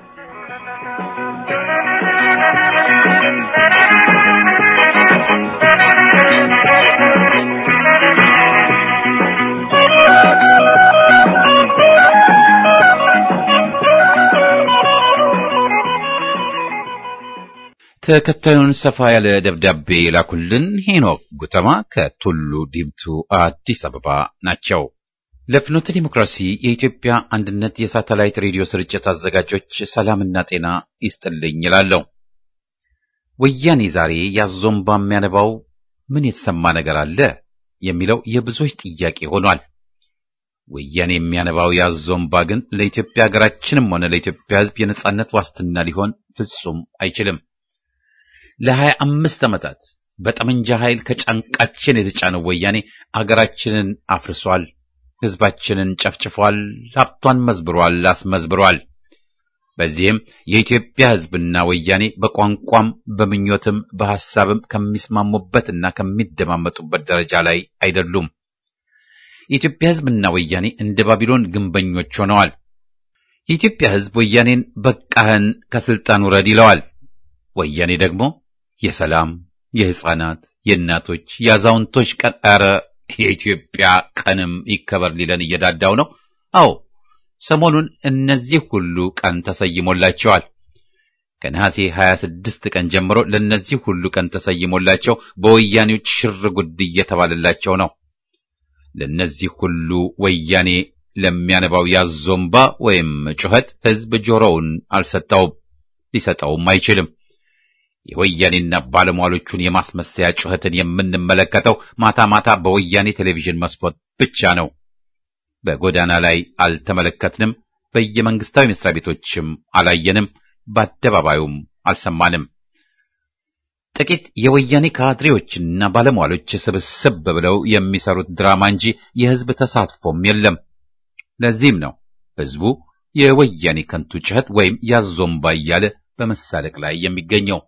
ተከታዩን ሰፋ ያለ ደብዳቤ የላኩልን ሄኖክ ጉተማ ከቱሉ ዲምቱ አዲስ አበባ ናቸው። ለፍኖተ ዲሞክራሲ የኢትዮጵያ አንድነት የሳተላይት ሬዲዮ ስርጭት አዘጋጆች ሰላምና ጤና ይስጥልኝ ይላለሁ። ወያኔ ዛሬ ያዞምባ የሚያነባው ምን የተሰማ ነገር አለ የሚለው የብዙዎች ጥያቄ ሆኗል። ወያኔ የሚያነባው ያዞምባ ግን ለኢትዮጵያ ሀገራችንም ሆነ ለኢትዮጵያ ሕዝብ የነጻነት ዋስትና ሊሆን ፍጹም አይችልም። ለሀያ አምስት ዓመታት በጠመንጃ ኃይል ከጫንቃችን የተጫነው ወያኔ አገራችንን አፍርሷል፣ ሕዝባችንን ጨፍጭፏል፣ ሀብቷን መዝብሯል፣ አስመዝብሯል። በዚህም የኢትዮጵያ ሕዝብና ወያኔ በቋንቋም በምኞትም በሐሳብም ከሚስማሙበትና ከሚደማመጡበት ደረጃ ላይ አይደሉም። የኢትዮጵያ ሕዝብና ወያኔ እንደ ባቢሎን ግንበኞች ሆነዋል። የኢትዮጵያ ሕዝብ ወያኔን በቃህን ከስልጣን ውረድ ይለዋል። ወያኔ ደግሞ የሰላም፣ የሕፃናት፣ የእናቶች፣ የአዛውንቶች ቀን ኧረ የኢትዮጵያ ቀንም ይከበር ሊለን እየዳዳው ነው። አዎ ሰሞኑን እነዚህ ሁሉ ቀን ተሰይሞላቸዋል። ከነሐሴ 26 ቀን ጀምሮ ለእነዚህ ሁሉ ቀን ተሰይሞላቸው በወያኔዎች ሽር ጉድ እየተባለላቸው ነው። ለእነዚህ ሁሉ ወያኔ ለሚያነባው ያዞምባ ወይም ጩኸት ሕዝብ ጆሮውን አልሰጠውም፣ ሊሰጠውም አይችልም። የወያኔና ባለሟሎቹን የማስመሰያ ጩኸትን የምንመለከተው ማታ ማታ በወያኔ ቴሌቪዥን መስኮት ብቻ ነው። በጎዳና ላይ አልተመለከትንም፣ በየመንግስታዊ መስሪያ ቤቶችም አላየንም፣ በአደባባዩም አልሰማንም። ጥቂት የወያኔ ካድሬዎችና ባለሟሎች ስብስብ ብለው የሚሰሩት ድራማ እንጂ የሕዝብ ተሳትፎም የለም። ለዚህም ነው ሕዝቡ የወያኔ ከንቱ ጩኸት ወይም ያዞምባ እያለ በመሳለቅ ላይ የሚገኘው።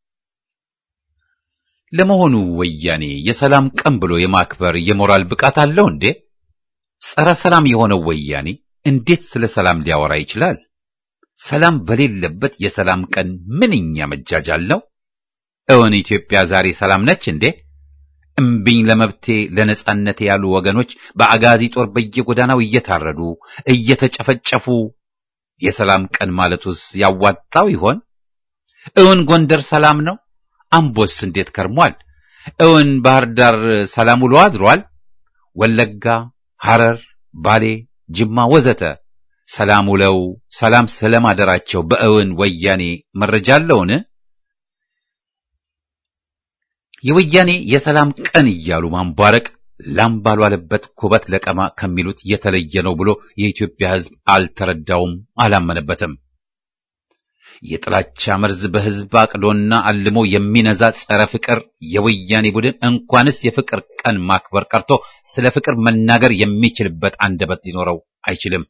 ለመሆኑ ወያኔ የሰላም ቀን ብሎ የማክበር የሞራል ብቃት አለው እንዴ? ጸረ ሰላም የሆነው ወያኔ እንዴት ስለ ሰላም ሊያወራ ይችላል? ሰላም በሌለበት የሰላም ቀን ምንኛ መጃጃል ነው። እውን ኢትዮጵያ ዛሬ ሰላም ነች እንዴ? እምቢኝ ለመብቴ ለነጻነቴ ያሉ ወገኖች በአጋዚ ጦር በየጎዳናው እየታረዱ እየተጨፈጨፉ የሰላም ቀን ማለቱስ ያዋጣው ይሆን? እውን ጎንደር ሰላም ነው? አምቦስ እንዴት ከርሟል? እውን ባህር ዳር ሰላም ውሎ አድሯል? ወለጋ፣ ሐረር፣ ባሌ፣ ጅማ ወዘተ ሰላም ውለው ሰላም ስለማደራቸው በእውን ወያኔ መረጃ አለውን? የወያኔ የሰላም ቀን እያሉ ማንቧረቅ ላም ባልዋለበት ኩበት ለቀማ ከሚሉት የተለየ ነው ብሎ የኢትዮጵያ ሕዝብ አልተረዳውም፣ አላመነበትም። የጥላቻ መርዝ በሕዝብ አቅዶና አልሞ የሚነዛ ጸረ ፍቅር የወያኔ ቡድን እንኳንስ የፍቅር ቀን ማክበር ቀርቶ ስለ ፍቅር መናገር የሚችልበት አንደበት ሊኖረው አይችልም።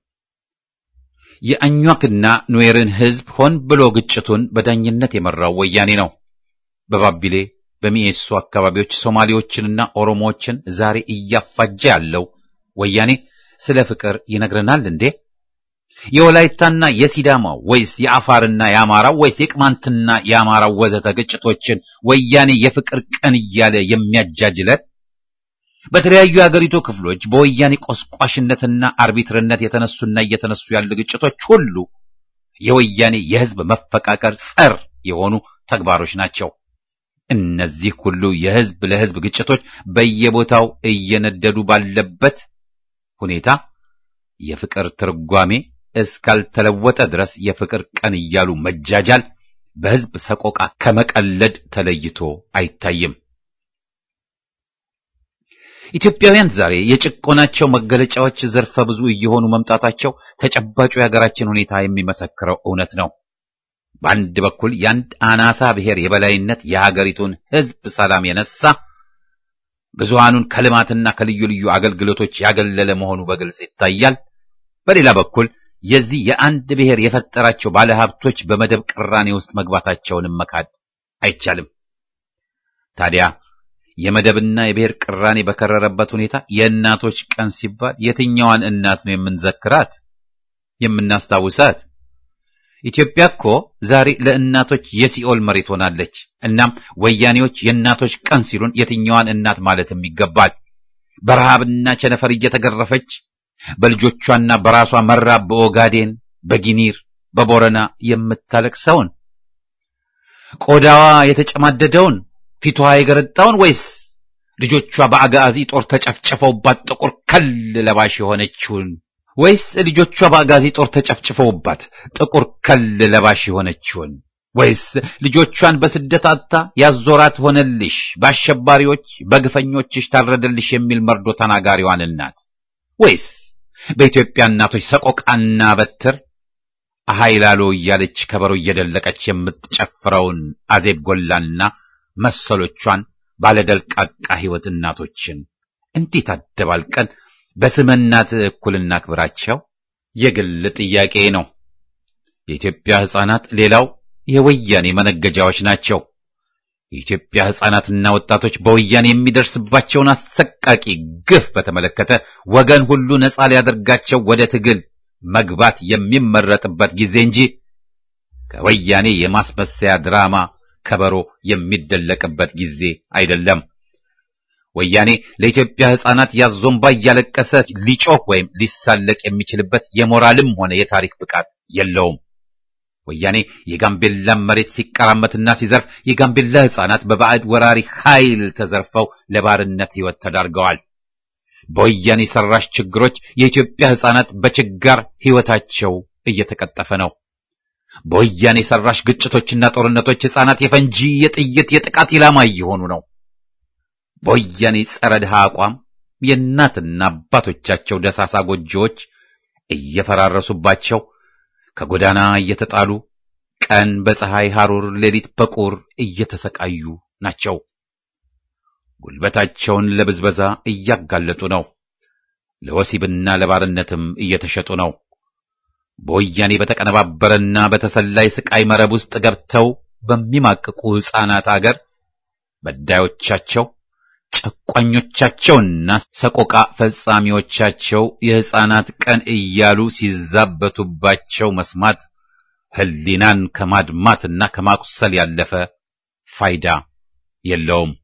የአኟክና ኑዌርን ሕዝብ ሆን ብሎ ግጭቱን በዳኝነት የመራው ወያኔ ነው። በባቢሌ በሚኤሶ አካባቢዎች ሶማሌዎችንና ኦሮሞዎችን ዛሬ እያፋጀ ያለው ወያኔ ስለ ፍቅር ይነግረናል እንዴ? የወላይታና የሲዳማ ወይስ የአፋርና የአማራው ወይስ የቅማንትና የአማራው ወዘተ ግጭቶችን ወያኔ የፍቅር ቀን እያለ የሚያጃጅለን? በተለያዩ የአገሪቱ ክፍሎች በወያኔ ቆስቋሽነትና አርቢትርነት የተነሱና እየተነሱ ያሉ ግጭቶች ሁሉ የወያኔ የሕዝብ መፈቃቀር ጸር የሆኑ ተግባሮች ናቸው። እነዚህ ሁሉ የሕዝብ ለሕዝብ ግጭቶች በየቦታው እየነደዱ ባለበት ሁኔታ የፍቅር ትርጓሜ እስካልተለወጠ ድረስ የፍቅር ቀን እያሉ መጃጃል በሕዝብ ሰቆቃ ከመቀለድ ተለይቶ አይታይም። ኢትዮጵያውያን ዛሬ የጭቆናቸው መገለጫዎች ዘርፈ ብዙ እየሆኑ መምጣታቸው ተጨባጩ የሀገራችን ሁኔታ የሚመሰክረው እውነት ነው። በአንድ በኩል የአንድ አናሳ ብሔር የበላይነት የሀገሪቱን ሕዝብ ሰላም የነሳ ብዙሃኑን ከልማትና ከልዩ ልዩ አገልግሎቶች ያገለለ መሆኑ በግልጽ ይታያል። በሌላ በኩል የዚህ የአንድ ብሔር የፈጠራቸው ባለሀብቶች በመደብ ቅራኔ ውስጥ መግባታቸውንም መካድ አይቻልም። ታዲያ የመደብና የብሔር ቅራኔ በከረረበት ሁኔታ የእናቶች ቀን ሲባል የትኛዋን እናት ነው የምንዘክራት የምናስታውሳት? ኢትዮጵያ እኮ ዛሬ ለእናቶች የሲኦል መሬት ሆናለች። እናም ወያኔዎች የእናቶች ቀን ሲሉን የትኛዋን እናት ማለትም ይገባል። በረሃብና ቸነፈር እየተገረፈች በልጆቿና በራሷ መራብ በኦጋዴን፣ በጊኒር፣ በቦረና የምታለቅሰውን ቆዳዋ የተጨማደደውን ፊቷ የገረጣውን ወይስ ልጆቿ በአጋዚ ጦር ተጨፍጭፈውባት ጥቁር ከል ለባሽ የሆነችውን ወይስ ልጆቿ በአጋዚ ጦር ተጨፍጭፈውባት ጥቁር ከል ለባሽ የሆነችውን ወይስ ልጆቿን በስደት አጥታ ያዞራት ሆነልሽ በአሸባሪዎች በግፈኞችሽ ታረደልሽ የሚል መርዶ ተናጋሪዋን እናት ወይስ በኢትዮጵያ እናቶች ሰቆቃና በትር አሃይላሎ እያለች ከበሮ እየደለቀች የምትጨፍረውን አዜብ ጎላና መሰሎቿን ባለደልቃቃ ሕይወት እናቶችን እንዴት አደባልቀን በስመ እናት እኩል እናክብራቸው? የግል ጥያቄ ነው። የኢትዮጵያ ሕፃናት ሌላው የወያኔ መነገጃዎች ናቸው። የኢትዮጵያ ሕፃናትና ወጣቶች በወያኔ የሚደርስባቸውን አሰቃቂ ግፍ በተመለከተ ወገን ሁሉ ነፃ ሊያደርጋቸው ወደ ትግል መግባት የሚመረጥበት ጊዜ እንጂ ከወያኔ የማስመሰያ ድራማ ከበሮ የሚደለቅበት ጊዜ አይደለም። ወያኔ ለኢትዮጵያ ሕፃናት ያዞምባ እያለቀሰ ሊጮህ ወይም ሊሳለቅ የሚችልበት የሞራልም ሆነ የታሪክ ብቃት የለውም። ወያኔ የጋምቤላን መሬት ሲቀራመትና ሲዘርፍ የጋምቤላ ሕፃናት በባዕድ ወራሪ ኃይል ተዘርፈው ለባርነት ሕይወት ተዳርገዋል። በወያኔ ሰራሽ ችግሮች የኢትዮጵያ ሕፃናት በችጋር ሕይወታቸው እየተቀጠፈ ነው። በወያኔ ሰራሽ ግጭቶችና ጦርነቶች ሕፃናት የፈንጂ፣ የጥይት፣ የጥቃት ኢላማ እየሆኑ ነው። በወያኔ ጸረ ድሃ አቋም የእናትና አባቶቻቸው ደሳሳ ጎጆዎች እየፈራረሱባቸው ከጎዳና እየተጣሉ ቀን በፀሐይ ሐሩር ሌሊት በቁር እየተሰቃዩ ናቸው። ጉልበታቸውን ለብዝበዛ እያጋለጡ ነው። ለወሲብና ለባርነትም እየተሸጡ ነው። በወያኔ በተቀነባበረና በተሰላይ ስቃይ መረብ ውስጥ ገብተው በሚማቅቁ ሕፃናት አገር በዳዮቻቸው ጨቋኞቻቸውና ሰቆቃ ፈጻሚዎቻቸው የሕፃናት ቀን እያሉ ሲዛበቱባቸው መስማት ሕሊናን ከማድማትና ከማቁሰል ያለፈ ፋይዳ የለውም።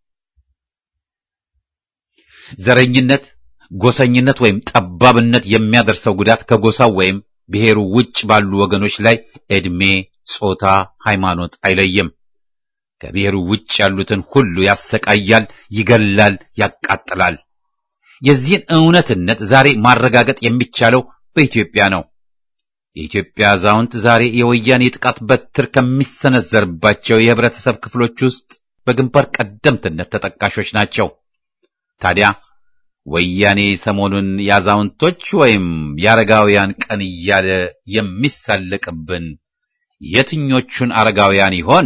ዘረኝነት፣ ጎሰኝነት ወይም ጠባብነት የሚያደርሰው ጉዳት ከጎሳው ወይም ብሔሩ ውጭ ባሉ ወገኖች ላይ ዕድሜ፣ ጾታ፣ ሃይማኖት አይለይም። ከብሔሩ ውጭ ያሉትን ሁሉ ያሰቃያል፣ ይገላል፣ ያቃጥላል። የዚህን እውነትነት ዛሬ ማረጋገጥ የሚቻለው በኢትዮጵያ ነው። የኢትዮጵያ አዛውንት ዛሬ የወያኔ ጥቃት በትር ከሚሰነዘርባቸው የህብረተሰብ ክፍሎች ውስጥ በግንባር ቀደምትነት ተጠቃሾች ናቸው። ታዲያ ወያኔ ሰሞኑን የአዛውንቶች ወይም የአረጋውያን ቀን እያለ የሚሳለቅብን የትኞቹን አረጋውያን ይሆን?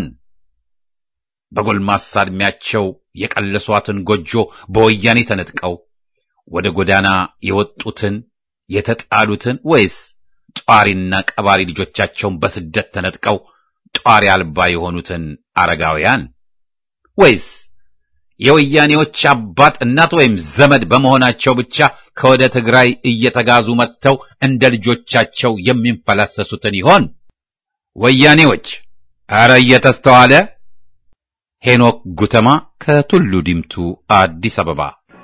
በጎልማሳ ዕድሜያቸው የቀለሷትን ጎጆ በወያኔ ተነጥቀው ወደ ጎዳና የወጡትን የተጣሉትን ወይስ ጧሪና ቀባሪ ልጆቻቸውን በስደት ተነጥቀው ጧሪ አልባ የሆኑትን አረጋውያን ወይስ የወያኔዎች አባት እናት ወይም ዘመድ በመሆናቸው ብቻ ከወደ ትግራይ እየተጋዙ መጥተው እንደ ልጆቻቸው የሚንፈላሰሱትን ይሆን? ወያኔዎች አረ እየተስተዋለ። ሄኖክ ጉተማ ከቱሉ ዲምቱ አዲስ አበባ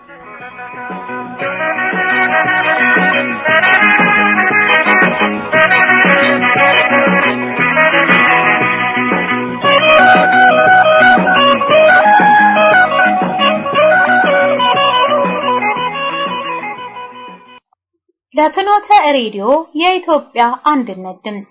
ለፍኖተ ሬዲዮ የኢትዮጵያ አንድነት ድምፅ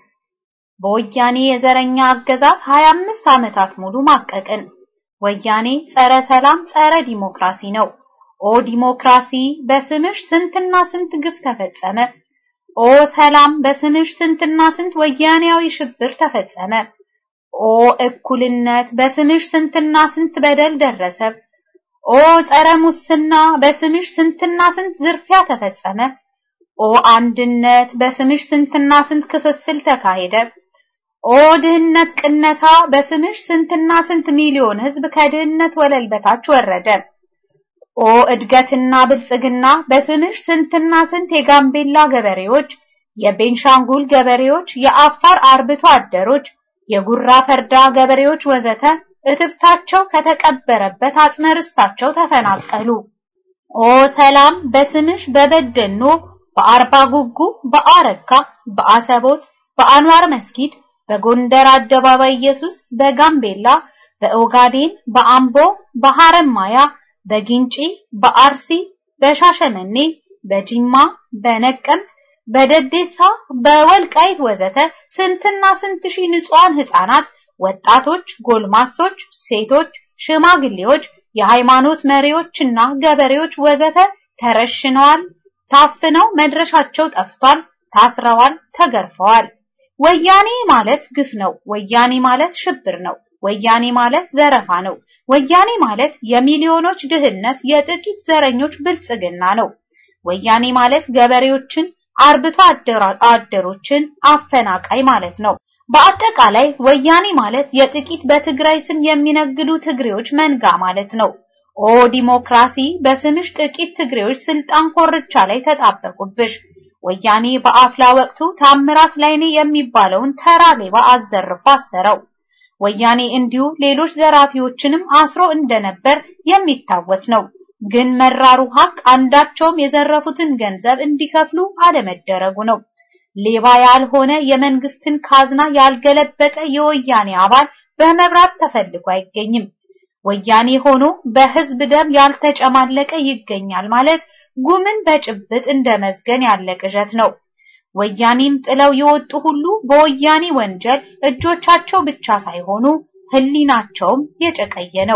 በወያኔ የዘረኛ አገዛዝ 25 ዓመታት ሙሉ ማቀቅን። ወያኔ ጸረ ሰላም፣ ጸረ ዲሞክራሲ ነው። ኦ ዲሞክራሲ በስምሽ ስንትና ስንት ግፍ ተፈጸመ። ኦ ሰላም በስምሽ ስንትና ስንት ወያኔያዊ ሽብር ተፈጸመ። ኦ እኩልነት በስምሽ ስንትና ስንት በደል ደረሰ። ኦ ጸረ ሙስና በስምሽ ስንትና ስንት ዝርፊያ ተፈጸመ። ኦ አንድነት በስምሽ ስንትና ስንት ክፍፍል ተካሄደ። ኦ ድህነት ቅነሳ በስምሽ ስንትና ስንት ሚሊዮን ሕዝብ ከድህነት ወለል በታች ወረደ። ኦ እድገትና ብልጽግና በስምሽ ስንትና ስንት የጋምቤላ ገበሬዎች፣ የቤንሻንጉል ገበሬዎች፣ የአፋር አርብቶ አደሮች፣ የጉራ ፈርዳ ገበሬዎች ወዘተ እትብታቸው ከተቀበረበት አጽመ ርስታቸው ተፈናቀሉ። ኦ ሰላም በስምሽ በበደኖ በአርባ ጉጉ፣ በአረካ፣ በአሰቦት፣ በአንዋር መስጊድ፣ በጎንደር አደባባይ ኢየሱስ፣ በጋምቤላ፣ በኦጋዴን፣ በአምቦ፣ በሐረማያ፣ በጊንጪ፣ በአርሲ፣ በሻሸመኔ፣ በጂማ፣ በነቀምት፣ በደዴሳ፣ በወልቃይት ወዘተ ስንትና ስንት ሺህ ንጹሃን ህፃናት፣ ወጣቶች፣ ጎልማሶች፣ ሴቶች፣ ሽማግሌዎች፣ የሃይማኖት መሪዎችና ገበሬዎች ወዘተ ተረሽነዋል፣ ታፍነው መድረሻቸው ጠፍቷል፣ ታስረዋል፣ ተገርፈዋል። ወያኔ ማለት ግፍ ነው። ወያኔ ማለት ሽብር ነው። ወያኔ ማለት ዘረፋ ነው። ወያኔ ማለት የሚሊዮኖች ድህነት፣ የጥቂት ዘረኞች ብልጽግና ነው። ወያኔ ማለት ገበሬዎችን፣ አርብቶ አደሮችን አፈናቃይ ማለት ነው። በአጠቃላይ ወያኔ ማለት የጥቂት በትግራይ ስም የሚነግዱ ትግሬዎች መንጋ ማለት ነው። ኦ ዲሞክራሲ በስምሽ ጥቂት ትግሬዎች ስልጣን ኮርቻ ላይ ተጣበቁብሽ። ወያኔ በአፍላ ወቅቱ ታምራት ላይኔ የሚባለውን ተራ ሌባ አዘርፎ አሰረው። ወያኔ እንዲሁ ሌሎች ዘራፊዎችንም አስሮ እንደነበር የሚታወስ ነው። ግን መራሩ ሀቅ አንዳቸውም የዘረፉትን ገንዘብ እንዲከፍሉ አለመደረጉ ነው። ሌባ ያልሆነ የመንግስትን ካዝና ያልገለበጠ የወያኔ አባል በመብራት ተፈልጎ አይገኝም። ወያኔ ሆኖ በህዝብ ደም ያልተጨማለቀ ይገኛል ማለት ጉምን በጭብጥ እንደ መዝገን ያለ ቅዠት ነው። ወያኔን ጥለው የወጡ ሁሉ በወያኔ ወንጀል እጆቻቸው ብቻ ሳይሆኑ ህሊናቸውም የጨቀየ ነው።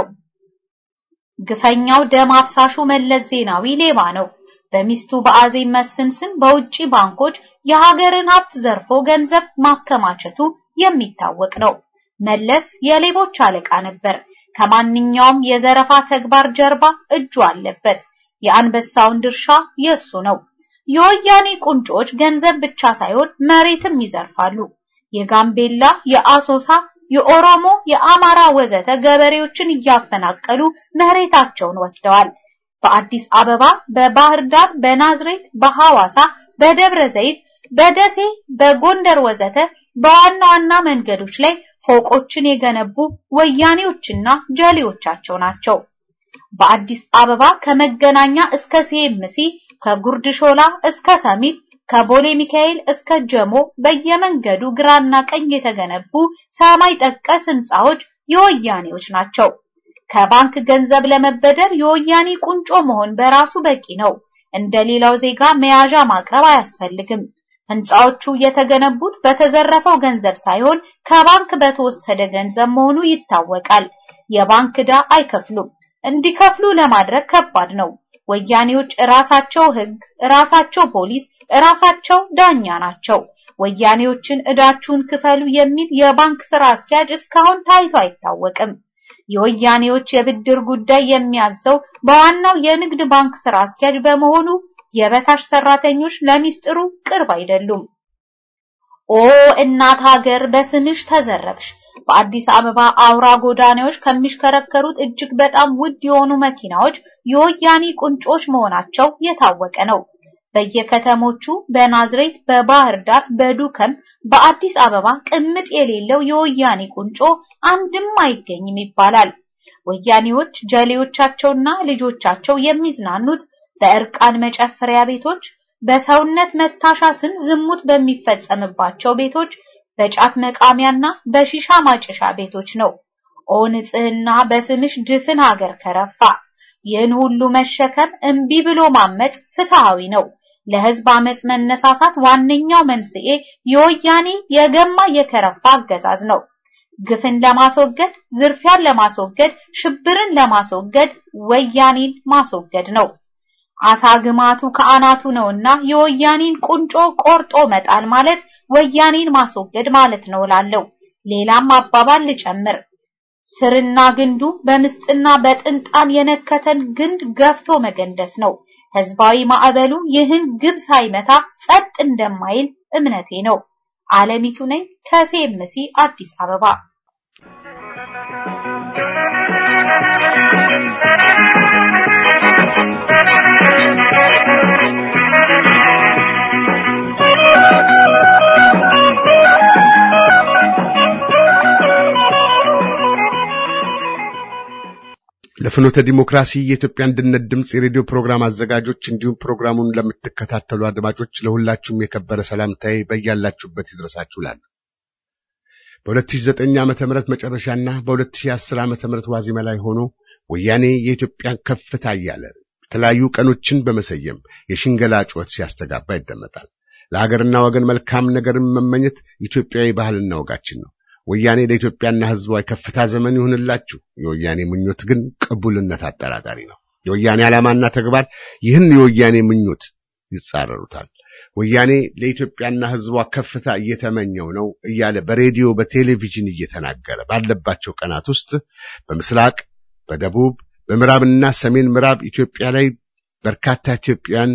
ግፈኛው ደም አፍሳሹ መለስ ዜናዊ ሌባ ነው። በሚስቱ በአዜብ መስፍን ስም በውጪ ባንኮች የሀገርን ሀብት ዘርፎ ገንዘብ ማከማቸቱ የሚታወቅ ነው። መለስ የሌቦች አለቃ ነበር። ከማንኛውም የዘረፋ ተግባር ጀርባ እጁ አለበት። የአንበሳውን ድርሻ የሱ ነው። የወያኔ ቁንጮች ገንዘብ ብቻ ሳይሆን መሬትም ይዘርፋሉ። የጋምቤላ፣ የአሶሳ፣ የኦሮሞ፣ የአማራ ወዘተ ገበሬዎችን እያፈናቀሉ መሬታቸውን ወስደዋል። በአዲስ አበባ፣ በባህር ዳር፣ በናዝሬት፣ በሐዋሳ፣ በደብረ ዘይት፣ በደሴ፣ በጎንደር ወዘተ በዋና ዋና መንገዶች ላይ ፎቆችን የገነቡ ወያኔዎችና ጀሌዎቻቸው ናቸው። በአዲስ አበባ ከመገናኛ እስከ ሲኤምሲ፣ ከጉርድ ሾላ እስከ ሰሚት፣ ከቦሌ ሚካኤል እስከ ጀሞ በየመንገዱ ግራና ቀኝ የተገነቡ ሰማይ ጠቀስ ህንፃዎች የወያኔዎች ናቸው። ከባንክ ገንዘብ ለመበደር የወያኔ ቁንጮ መሆን በራሱ በቂ ነው። እንደ ሌላው ዜጋ መያዣ ማቅረብ አያስፈልግም። ህንፃዎቹ የተገነቡት በተዘረፈው ገንዘብ ሳይሆን ከባንክ በተወሰደ ገንዘብ መሆኑ ይታወቃል። የባንክ ዕዳ አይከፍሉም። እንዲከፍሉ ለማድረግ ከባድ ነው። ወያኔዎች ራሳቸው ህግ፣ ራሳቸው ፖሊስ፣ እራሳቸው ዳኛ ናቸው። ወያኔዎችን ዕዳችሁን ክፈሉ የሚል የባንክ ስራ አስኪያጅ እስካሁን ታይቶ አይታወቅም። የወያኔዎች የብድር ጉዳይ የሚያዘው በዋናው የንግድ ባንክ ስራ አስኪያጅ በመሆኑ የበታች ሰራተኞች ለሚስጥሩ ቅርብ አይደሉም። ኦ እናት ሀገር በስምሽ ተዘረፍሽ። በአዲስ አበባ አውራ ጎዳናዎች ከሚሽከረከሩት እጅግ በጣም ውድ የሆኑ መኪናዎች የወያኔ ቁንጮች መሆናቸው የታወቀ ነው። በየከተሞቹ በናዝሬት፣ በባህር ዳር፣ በዱከም፣ በአዲስ አበባ ቅምጥ የሌለው የወያኔ ቁንጮ አንድም አይገኝም ይባላል። ወያኔዎች ጀሌዎቻቸውና ልጆቻቸው የሚዝናኑት በእርቃን መጨፈሪያ ቤቶች፣ በሰውነት መታሻ ስም ዝሙት በሚፈጸምባቸው ቤቶች፣ በጫት መቃሚያና በሺሻ ማጨሻ ቤቶች ነው። ኦ ንጽህና በስምሽ ድፍን ሀገር ከረፋ። ይህን ሁሉ መሸከም እምቢ ብሎ ማመጽ ፍትሃዊ ነው። ለህዝብ አመጽ መነሳሳት ዋነኛው መንስኤ የወያኔ የገማ የከረፋ አገዛዝ ነው። ግፍን ለማስወገድ፣ ዝርፊያን ለማስወገድ፣ ሽብርን ለማስወገድ ወያኔን ማስወገድ ነው። አሳ ግማቱ ከአናቱ ነውና የወያኔን ቁንጮ ቆርጦ መጣል ማለት ወያኔን ማስወገድ ማለት ነው እላለሁ። ሌላም አባባል ልጨምር። ስርና ግንዱ በምስጥና በጥንጣን የነከተን ግንድ ገፍቶ መገንደስ ነው። ህዝባዊ ማዕበሉ ይህን ግብ ሳይመታ ጸጥ እንደማይል እምነቴ ነው። አለሚቱ ነኝ ከሴምሲ አዲስ አበባ።
ለፍኖተ ዲሞክራሲ የኢትዮጵያ አንድነት ድምፅ የሬዲዮ ፕሮግራም አዘጋጆች እንዲሁም ፕሮግራሙን ለምትከታተሉ አድማጮች ለሁላችሁም የከበረ ሰላምታዬ በያላችሁበት ይድረሳችሁ እላለሁ። በ2009 ዓመተ ምህረት መጨረሻና በ2010 ዓመተ ምህረት ዋዜማ ላይ ሆኖ ወያኔ የኢትዮጵያን ከፍታ እያለ የተለያዩ ቀኖችን በመሰየም የሽንገላ ጩኸት ሲያስተጋባ ይደመጣል። ለሀገርና ወገን መልካም ነገርን መመኘት ኢትዮጵያዊ ባህልና ወጋችን ነው። ወያኔ ለኢትዮጵያና ሕዝቧ የከፍታ ዘመን ይሁንላችሁ። የወያኔ ምኞት ግን ቅቡልነት አጠራጣሪ ነው። የወያኔ ዓላማና ተግባር ይህን የወያኔ ምኞት ይጻረሩታል። ወያኔ ለኢትዮጵያና ሕዝቧ ከፍታ እየተመኘው ነው እያለ በሬዲዮ በቴሌቪዥን እየተናገረ ባለባቸው ቀናት ውስጥ በምስራቅ፣ በደቡብ፣ በምዕራብና ሰሜን ምዕራብ ኢትዮጵያ ላይ በርካታ ኢትዮጵያን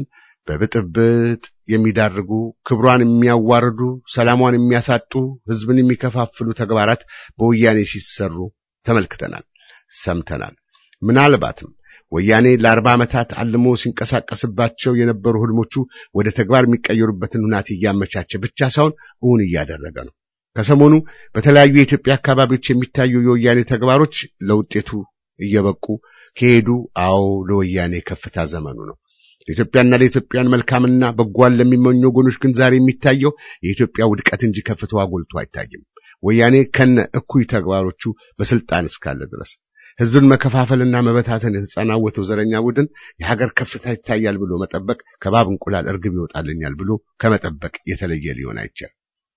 በብጥብጥ የሚዳርጉ ክብሯን የሚያዋርዱ ሰላሟን የሚያሳጡ ሕዝብን የሚከፋፍሉ ተግባራት በወያኔ ሲሰሩ ተመልክተናል፣ ሰምተናል። ምናልባትም ወያኔ ለአርባ ዓመታት አልሞ ሲንቀሳቀስባቸው የነበሩ ህልሞቹ ወደ ተግባር የሚቀየሩበትን ሁናቴ እያመቻቸ ብቻ ሳይሆን እውን እያደረገ ነው። ከሰሞኑ በተለያዩ የኢትዮጵያ አካባቢዎች የሚታዩ የወያኔ ተግባሮች ለውጤቱ እየበቁ ከሄዱ አዎ ለወያኔ ከፍታ ዘመኑ ነው። ለኢትዮጵያና ለኢትዮጵያን መልካምና በጓን ለሚመኙ ወገኖች ግን ዛሬ የሚታየው የኢትዮጵያ ውድቀት እንጂ ከፍታዋ ጎልቶ አይታይም። ወያኔ ከነ እኩይ ተግባሮቹ በስልጣን እስካለ ድረስ ህዝብን መከፋፈልና መበታተን የተጸናወተው ዘረኛ ቡድን የሀገር ከፍታ ይታያል ብሎ መጠበቅ ከባብ እንቁላል እርግብ ይወጣልኛል ብሎ ከመጠበቅ የተለየ ሊሆን አይቻልም፣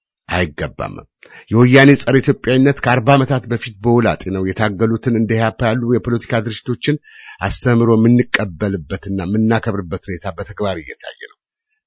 አይገባም። የወያኔ ጸረ ኢትዮጵያዊነት ከአርባ ዓመታት በፊት በውላጤ ነው የታገሉትን እንደ ኢህአፓ ያሉ የፖለቲካ ድርጅቶችን አስተምሮ የምንቀበልበትና የምናከብርበት ሁኔታ በተግባር እየታየ ነው።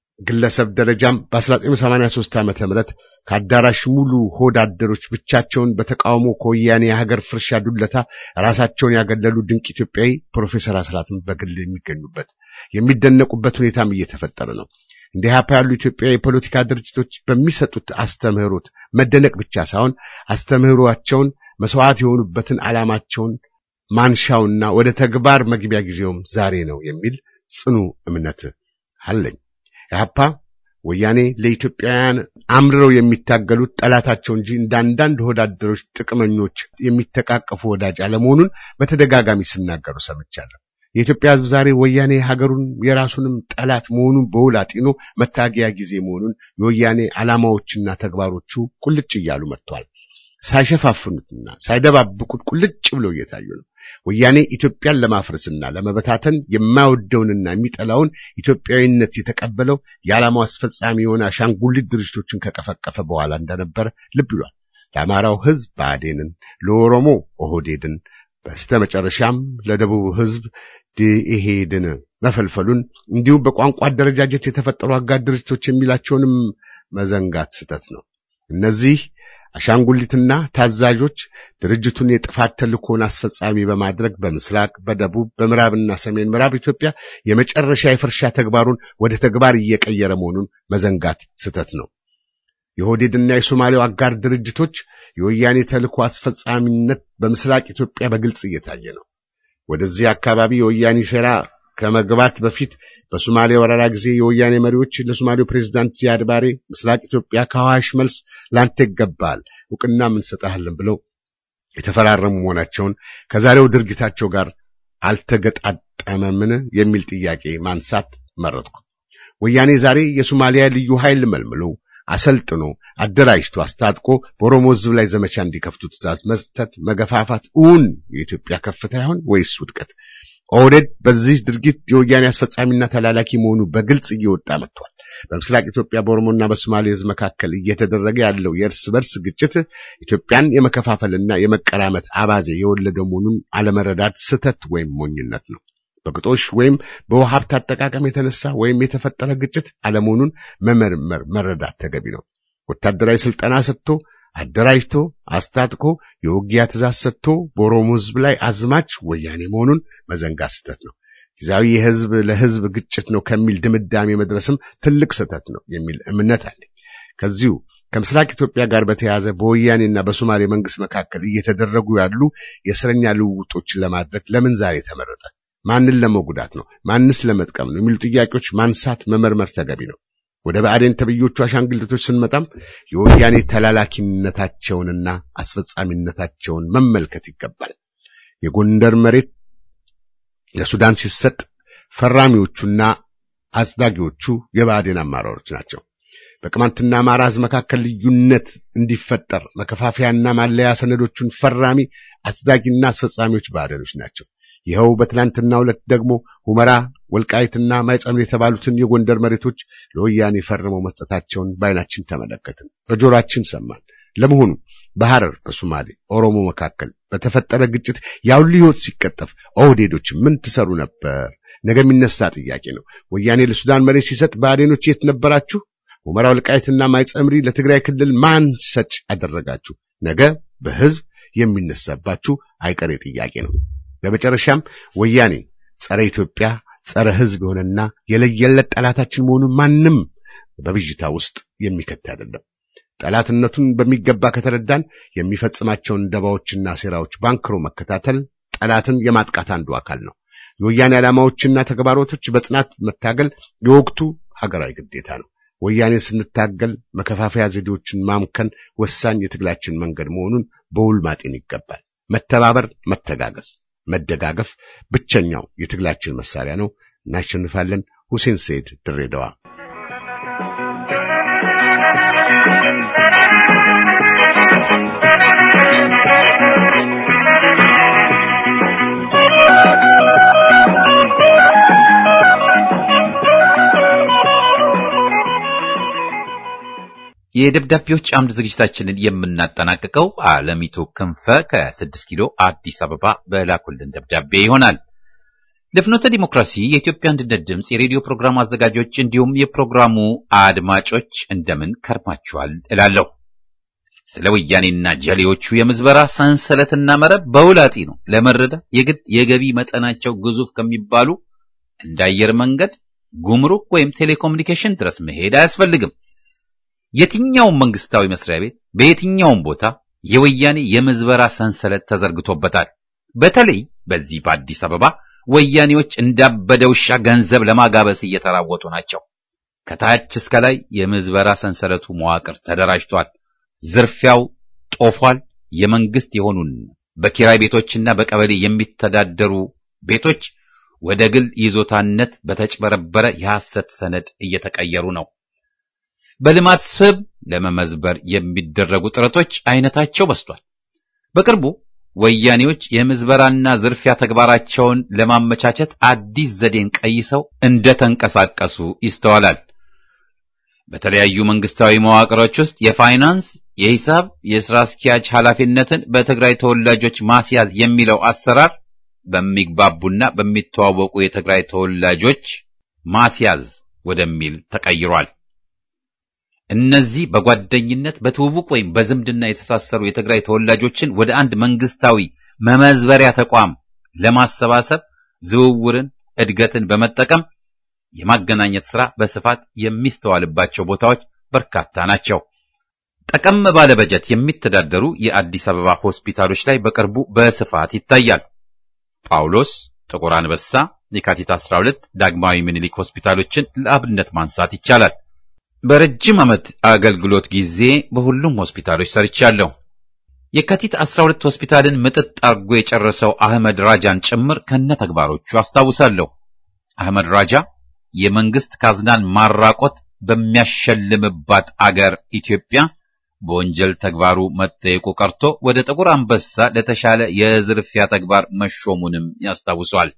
ግለሰብ ደረጃም በ1983 ዓመተ ምህረት ከአዳራሽ ሙሉ ሆድ አደሮች ብቻቸውን በተቃውሞ ከወያኔ የሀገር ፍርሻ ዱለታ ራሳቸውን ያገለሉ ድንቅ ኢትዮጵያዊ ፕሮፌሰር አስራትም በግል የሚገኙበት የሚደነቁበት ሁኔታም እየተፈጠረ ነው። እንደ ኢህአፓ ያሉ ኢትዮጵያ የፖለቲካ ድርጅቶች በሚሰጡት አስተምህሮት መደነቅ ብቻ ሳይሆን አስተምህሮአቸውን መስዋዕት የሆኑበትን ዓላማቸውን ማንሻውና ወደ ተግባር መግቢያ ጊዜውም ዛሬ ነው የሚል ጽኑ እምነት አለኝ። ኢህአፓ ወያኔ ለኢትዮጵያውያን አምርረው የሚታገሉት ጠላታቸው እንጂ እንደ አንዳንድ ወዳደሮች ጥቅመኞች የሚተቃቀፉ ወዳጅ አለመሆኑን በተደጋጋሚ ሲናገሩ ሰምቻለሁ። የኢትዮጵያ ሕዝብ ዛሬ ወያኔ ሀገሩን የራሱንም ጠላት መሆኑን በውል አጢኖ መታገያ ጊዜ መሆኑን የወያኔ ዓላማዎችና ተግባሮቹ ቁልጭ እያሉ መጥተዋል። ሳይሸፋፍኑትና ሳይደባብቁት ቁልጭ ብለው እየታዩ ነው። ወያኔ ኢትዮጵያን ለማፍረስና ለመበታተን የማይወደውንና የሚጠላውን ኢትዮጵያዊነት የተቀበለው የዓላማው አስፈጻሚ የሆነ አሻንጉሊት ድርጅቶችን ከቀፈቀፈ በኋላ እንደነበረ ልብ ይሏል። ለአማራው ሕዝብ ብአዴንን፣ ለኦሮሞ ኦህዴድን፣ በስተ መጨረሻም ለደቡብ ሕዝብ ደኢህዴን መፈልፈሉን እንዲሁም በቋንቋ አደረጃጀት የተፈጠሩ አጋር ድርጅቶች የሚላቸውንም መዘንጋት ስህተት ነው። እነዚህ አሻንጉሊትና ታዛዦች ድርጅቱን የጥፋት ተልእኮን አስፈጻሚ በማድረግ በምስራቅ፣ በደቡብ፣ በምዕራብና ሰሜን ምዕራብ ኢትዮጵያ የመጨረሻ የፍርሻ ተግባሩን ወደ ተግባር እየቀየረ መሆኑን መዘንጋት ስህተት ነው። የኦህዴድና የሶማሌው አጋር ድርጅቶች የወያኔ ተልእኮ አስፈጻሚነት በምስራቅ ኢትዮጵያ በግልጽ እየታየ ነው። ወደዚህ አካባቢ የወያኔ ሴራ ከመግባት በፊት በሶማሌ ወረራ ጊዜ የወያኔ መሪዎች ለሶማሌው ፕሬዝዳንት ዚያድ ባሬ ምስራቅ ኢትዮጵያ ከአዋሽ መልስ ላንተ ይገባል፣ እውቅናም እንሰጥሃለን ብለው የተፈራረሙ መሆናቸውን ከዛሬው ድርጊታቸው ጋር አልተገጣጠመምን የሚል ጥያቄ ማንሳት መረጥኩ። ወያኔ ዛሬ የሶማሊያ ልዩ ኃይል መልምሎ አሰልጥኖ አደራጅቶ አስታጥቆ በኦሮሞ ሕዝብ ላይ ዘመቻ እንዲከፍቱ ትእዛዝ መስጠት መገፋፋት እውን የኢትዮጵያ ከፍታ ይሆን ወይስ ውድቀት? ኦህዴድ በዚህ ድርጊት የወያኔ አስፈጻሚና ተላላኪ መሆኑ በግልጽ እየወጣ መጥቷል። በምስራቅ ኢትዮጵያ በኦሮሞና በሶማሌ ሕዝብ መካከል እየተደረገ ያለው የእርስ በርስ ግጭት ኢትዮጵያን የመከፋፈልና የመቀራመት አባዜ የወለደ መሆኑን አለመረዳት ስህተት ወይም ሞኝነት ነው። በግጦሽ ወይም በውሃ ሀብት አጠቃቀም የተነሳ ወይም የተፈጠረ ግጭት አለመሆኑን መመርመር መረዳት ተገቢ ነው። ወታደራዊ ስልጠና ሰጥቶ አደራጅቶ አስታጥቆ የውጊያ ትእዛዝ ሰጥቶ በኦሮሞ ሕዝብ ላይ አዝማች ወያኔ መሆኑን መዘንጋት ስህተት ነው። ጊዜያዊ የህዝብ ለህዝብ ግጭት ነው ከሚል ድምዳሜ መድረስም ትልቅ ስህተት ነው የሚል እምነት አለኝ። ከዚሁ ከምስራቅ ኢትዮጵያ ጋር በተያያዘ በወያኔና በሶማሌ መንግስት መካከል እየተደረጉ ያሉ የእስረኛ ልውውጦችን ለማድረግ ለምን ዛሬ ተመረጠ? ማንን ለመጉዳት ነው? ማንስ ለመጥቀም ነው? የሚሉ ጥያቄዎች ማንሳት መመርመር ተገቢ ነው። ወደ ብአዴን ተብዮቹ አሻንጉሊቶች ስንመጣም የወያኔ ተላላኪነታቸውንና አስፈጻሚነታቸውን መመልከት ይገባል። የጎንደር መሬት ለሱዳን ሲሰጥ ፈራሚዎቹና አጽዳጊዎቹ የብአዴን አመራሮች ናቸው። በቅማንትና አማራ ሕዝብ መካከል ልዩነት እንዲፈጠር መከፋፈያና ማለያ ሰነዶቹን ፈራሚ አጽዳጊና አስፈጻሚዎች ብአዴኖች ናቸው። ይኸው በትናንትናው ዕለት ደግሞ ሁመራ፣ ወልቃይትና ማይጸምር የተባሉትን የጎንደር መሬቶች ለወያኔ ፈርመው መስጠታቸውን በዓይናችን ተመለከትን፣ በጆሮአችን ሰማን። ለመሆኑ በሐረር በሶማሌ ኦሮሞ መካከል በተፈጠረ ግጭት ያውሉ ሕይወት ሲቀጠፍ ኦህዴዶች ምን ትሰሩ ነበር? ነገ የሚነሳ ጥያቄ ነው። ወያኔ ለሱዳን መሬት ሲሰጥ ብአዴኖች የት ነበራችሁ? ሁመራ፣ ወልቃይትና ማይጸምሪ ለትግራይ ክልል ማን ሰጭ አደረጋችሁ? ነገ በሕዝብ የሚነሳባችሁ አይቀሬ ጥያቄ ነው። በመጨረሻም ወያኔ ጸረ ኢትዮጵያ ጸረ ሕዝብ የሆነና የለየለት ጠላታችን መሆኑን ማንም በብዥታ ውስጥ የሚከት አይደለም። ጠላትነቱን በሚገባ ከተረዳን የሚፈጽማቸውን ደባዎችና ሴራዎች ባንክሮ መከታተል ጠላትን የማጥቃት አንዱ አካል ነው። የወያኔ ዓላማዎችና ተግባሮቶች በጽናት መታገል የወቅቱ ሀገራዊ ግዴታ ነው። ወያኔን ስንታገል መከፋፈያ ዘዴዎችን ማምከን ወሳኝ የትግላችን መንገድ መሆኑን በውል ማጤን ይገባል። መተባበር፣ መተጋገዝ መደጋገፍ ብቸኛው የትግላችን መሳሪያ ነው። እናሸንፋለን። ሁሴን ሰይድ ድሬዳዋ።
የደብዳቤዎች አምድ ዝግጅታችንን የምናጠናቅቀው አለሚቱ ክንፈ ከስድስት ኪሎ አዲስ አበባ በላኩልን ደብዳቤ ይሆናል። ለፍኖተ ዲሞክራሲ የኢትዮጵያ አንድነት ድምፅ የሬዲዮ ፕሮግራም አዘጋጆች እንዲሁም የፕሮግራሙ አድማጮች እንደምን ከርማችኋል እላለሁ። ስለ ወያኔና ጀሌዎቹ የምዝበራ ሰንሰለትና መረብ በውላጢ ነው ለመረዳት የግድ የገቢ መጠናቸው ግዙፍ ከሚባሉ እንደ አየር መንገድ፣ ጉምሩክ ወይም ቴሌኮሙኒኬሽን ድረስ መሄድ አያስፈልግም። የትኛውም መንግስታዊ መስሪያ ቤት በየትኛውም ቦታ የወያኔ የምዝበራ ሰንሰለት ተዘርግቶበታል። በተለይ በዚህ በአዲስ አበባ ወያኔዎች እንዳበደ ውሻ ገንዘብ ለማጋበስ እየተራወጡ ናቸው። ከታች እስከ ላይ የምዝበራ ሰንሰለቱ መዋቅር ተደራጅቷል። ዝርፊያው ጦፏል። የመንግስት የሆኑን በኪራይ ቤቶችና በቀበሌ የሚተዳደሩ ቤቶች ወደ ግል ይዞታነት በተጭበረበረ የሐሰት ሰነድ እየተቀየሩ ነው። በልማት ስብ ለመመዝበር የሚደረጉ ጥረቶች አይነታቸው በስቷል። በቅርቡ ወያኔዎች የምዝበራና ዝርፊያ ተግባራቸውን ለማመቻቸት አዲስ ዘዴን ቀይሰው እንደተንቀሳቀሱ ይስተዋላል። በተለያዩ መንግስታዊ መዋቅሮች ውስጥ የፋይናንስ፣ የሂሳብ፣ የሥራ አስኪያጅ ኃላፊነትን በትግራይ ተወላጆች ማስያዝ የሚለው አሰራር በሚግባቡና በሚተዋወቁ የትግራይ ተወላጆች ማስያዝ ወደሚል ተቀይሯል። እነዚህ በጓደኝነት በትውውቅ ወይም በዝምድና የተሳሰሩ የትግራይ ተወላጆችን ወደ አንድ መንግስታዊ መመዝበሪያ ተቋም ለማሰባሰብ ዝውውርን፣ እድገትን በመጠቀም የማገናኘት ሥራ በስፋት የሚስተዋልባቸው ቦታዎች በርካታ ናቸው። ጠቀም ባለ በጀት የሚተዳደሩ የአዲስ አበባ ሆስፒታሎች ላይ በቅርቡ በስፋት ይታያል። ጳውሎስ፣ ጥቁር አንበሳ፣ የካቲት 12 ዳግማዊ ምኒልክ ሆስፒታሎችን ለአብነት ማንሳት ይቻላል። በረጅም ዓመት አገልግሎት ጊዜ በሁሉም ሆስፒታሎች ሰርቻለሁ። የካቲት 12 ሆስፒታልን ምጥጥ አርጎ የጨረሰው አህመድ ራጃን ጭምር ከነ ተግባሮቹ አስታውሳለሁ። አህመድ ራጃ የመንግስት ካዝናን ማራቆት በሚያሸልምባት አገር ኢትዮጵያ በወንጀል ተግባሩ መጠየቁ ቀርቶ ወደ ጥቁር አንበሳ ለተሻለ የዝርፊያ ተግባር መሾሙንም ያስታውሷል።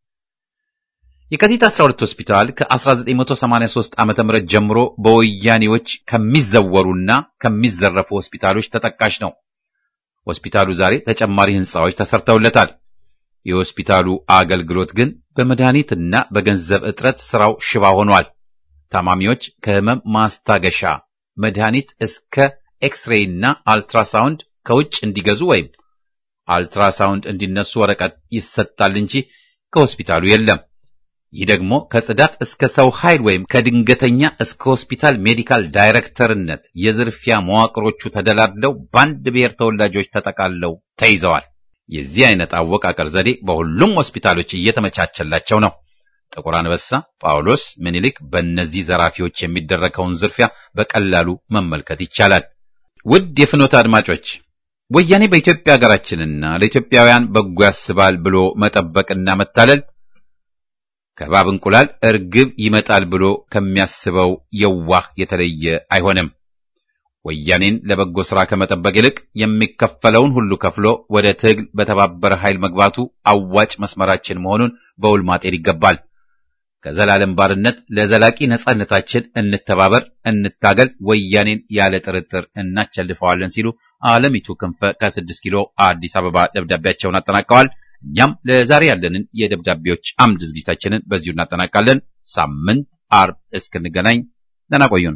የካቲት 12 ሆስፒታል ከ1983 ዓ.ም ጀምሮ በወያኔዎች ከሚዘወሩና ከሚዘረፉ ሆስፒታሎች ተጠቃሽ ነው። ሆስፒታሉ ዛሬ ተጨማሪ ህንፃዎች ተሰርተውለታል። የሆስፒታሉ አገልግሎት ግን በመድኃኒትና በገንዘብ እጥረት ስራው ሽባ ሆኗል። ታማሚዎች ከህመም ማስታገሻ መድኃኒት እስከ ኤክስሬይ እና አልትራሳውንድ ከውጭ እንዲገዙ ወይም አልትራሳውንድ እንዲነሱ ወረቀት ይሰጣል እንጂ ከሆስፒታሉ የለም። ይህ ደግሞ ከጽዳት እስከ ሰው ኃይል ወይም ከድንገተኛ እስከ ሆስፒታል ሜዲካል ዳይሬክተርነት የዝርፊያ መዋቅሮቹ ተደላድለው በአንድ ብሔር ተወላጆች ተጠቃለው ተይዘዋል። የዚህ አይነት አወቃቀር ዘዴ በሁሉም ሆስፒታሎች እየተመቻቸላቸው ነው። ጥቁር አንበሳ፣ ጳውሎስ፣ ምኒልክ በእነዚህ ዘራፊዎች የሚደረገውን ዝርፊያ በቀላሉ መመልከት ይቻላል። ውድ የፍኖተ አድማጮች ወያኔ በኢትዮጵያ ሀገራችንና ለኢትዮጵያውያን በጎ ያስባል ብሎ መጠበቅና መታለል ከእባብ እንቁላል እርግብ ይመጣል ብሎ ከሚያስበው የዋህ የተለየ አይሆንም። ወያኔን ለበጎ ሥራ ከመጠበቅ ይልቅ የሚከፈለውን ሁሉ ከፍሎ ወደ ትግል በተባበረ ኃይል መግባቱ አዋጭ መስመራችን መሆኑን በውል ማጤን ይገባል። ከዘላለም ባርነት ለዘላቂ ነጻነታችን እንተባበር፣ እንታገል፣ ወያኔን ያለ ጥርጥር እናቸልፈዋለን ሲሉ አለሚቱ ክንፈ ከስድስት ኪሎ አዲስ አበባ ደብዳቤያቸውን አጠናቀዋል። እኛም ለዛሬ ያለንን የደብዳቤዎች አምድ ዝግጅታችንን በዚሁ እናጠናቃለን። ሳምንት አርብ እስክንገናኝ ደህና ቆዩን።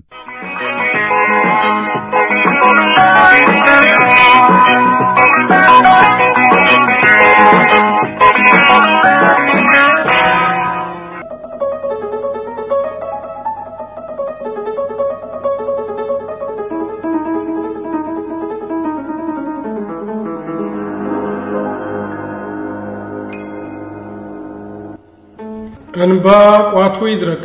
እንባ ቋቱ ይድረቅ።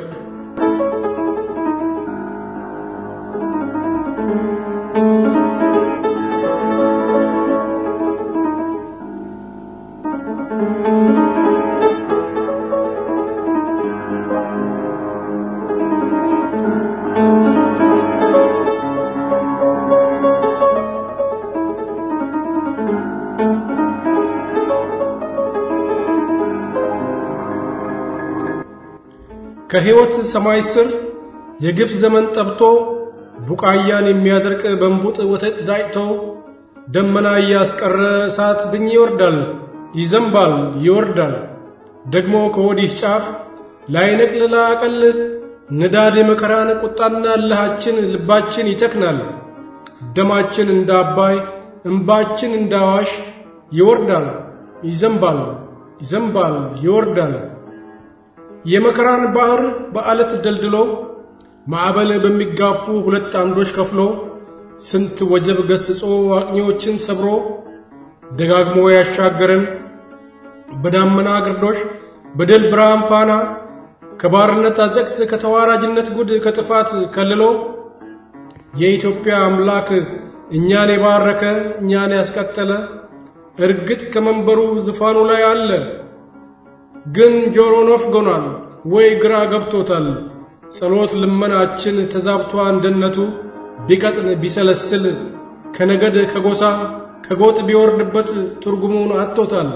ከሕይወት ሰማይ ስር የግፍ ዘመን ጠብቶ ቡቃያን የሚያደርቅ በንቡጥ ወተት ዳጭቶ ደመና እያስቀረ እሳት ድኝ ይወርዳል፣ ይዘንባል፣ ይወርዳል። ደግሞ ከወዲህ ጫፍ ላይነቅል ላቀል ንዳድ የመከራን ቁጣና እልሃችን ልባችን ይተክናል። ደማችን እንደ አባይ እንባችን እንደ አዋሽ ይወርዳል፣ ይዘንባል፣ ይዘንባል፣ ይወርዳል። የመከራን ባህር በአለት ደልድሎ ማዕበል በሚጋፉ ሁለት አምዶች ከፍሎ ስንት ወጀብ ገስጾ አቅኞችን ሰብሮ ደጋግሞ ያሻገረን በዳመና ግርዶሽ በድል ብርሃን ፋና ከባርነት አዘቅት ከተዋራጅነት ጉድ ከጥፋት ከልሎ የኢትዮጵያ አምላክ እኛን የባረከ እኛን ያስቀጠለ እርግጥ ከመንበሩ ዙፋኑ ላይ አለ። ግን ጆሮ ነፍጎናል ወይ ግራ ገብቶታል። ጸሎት ልመናችን ተዛብቷ እንደነቱ ቢቀጥን ቢሰለስል ከነገድ ከጎሳ ከጎጥ ቢወርድበት ትርጉሙን አጥቶታል።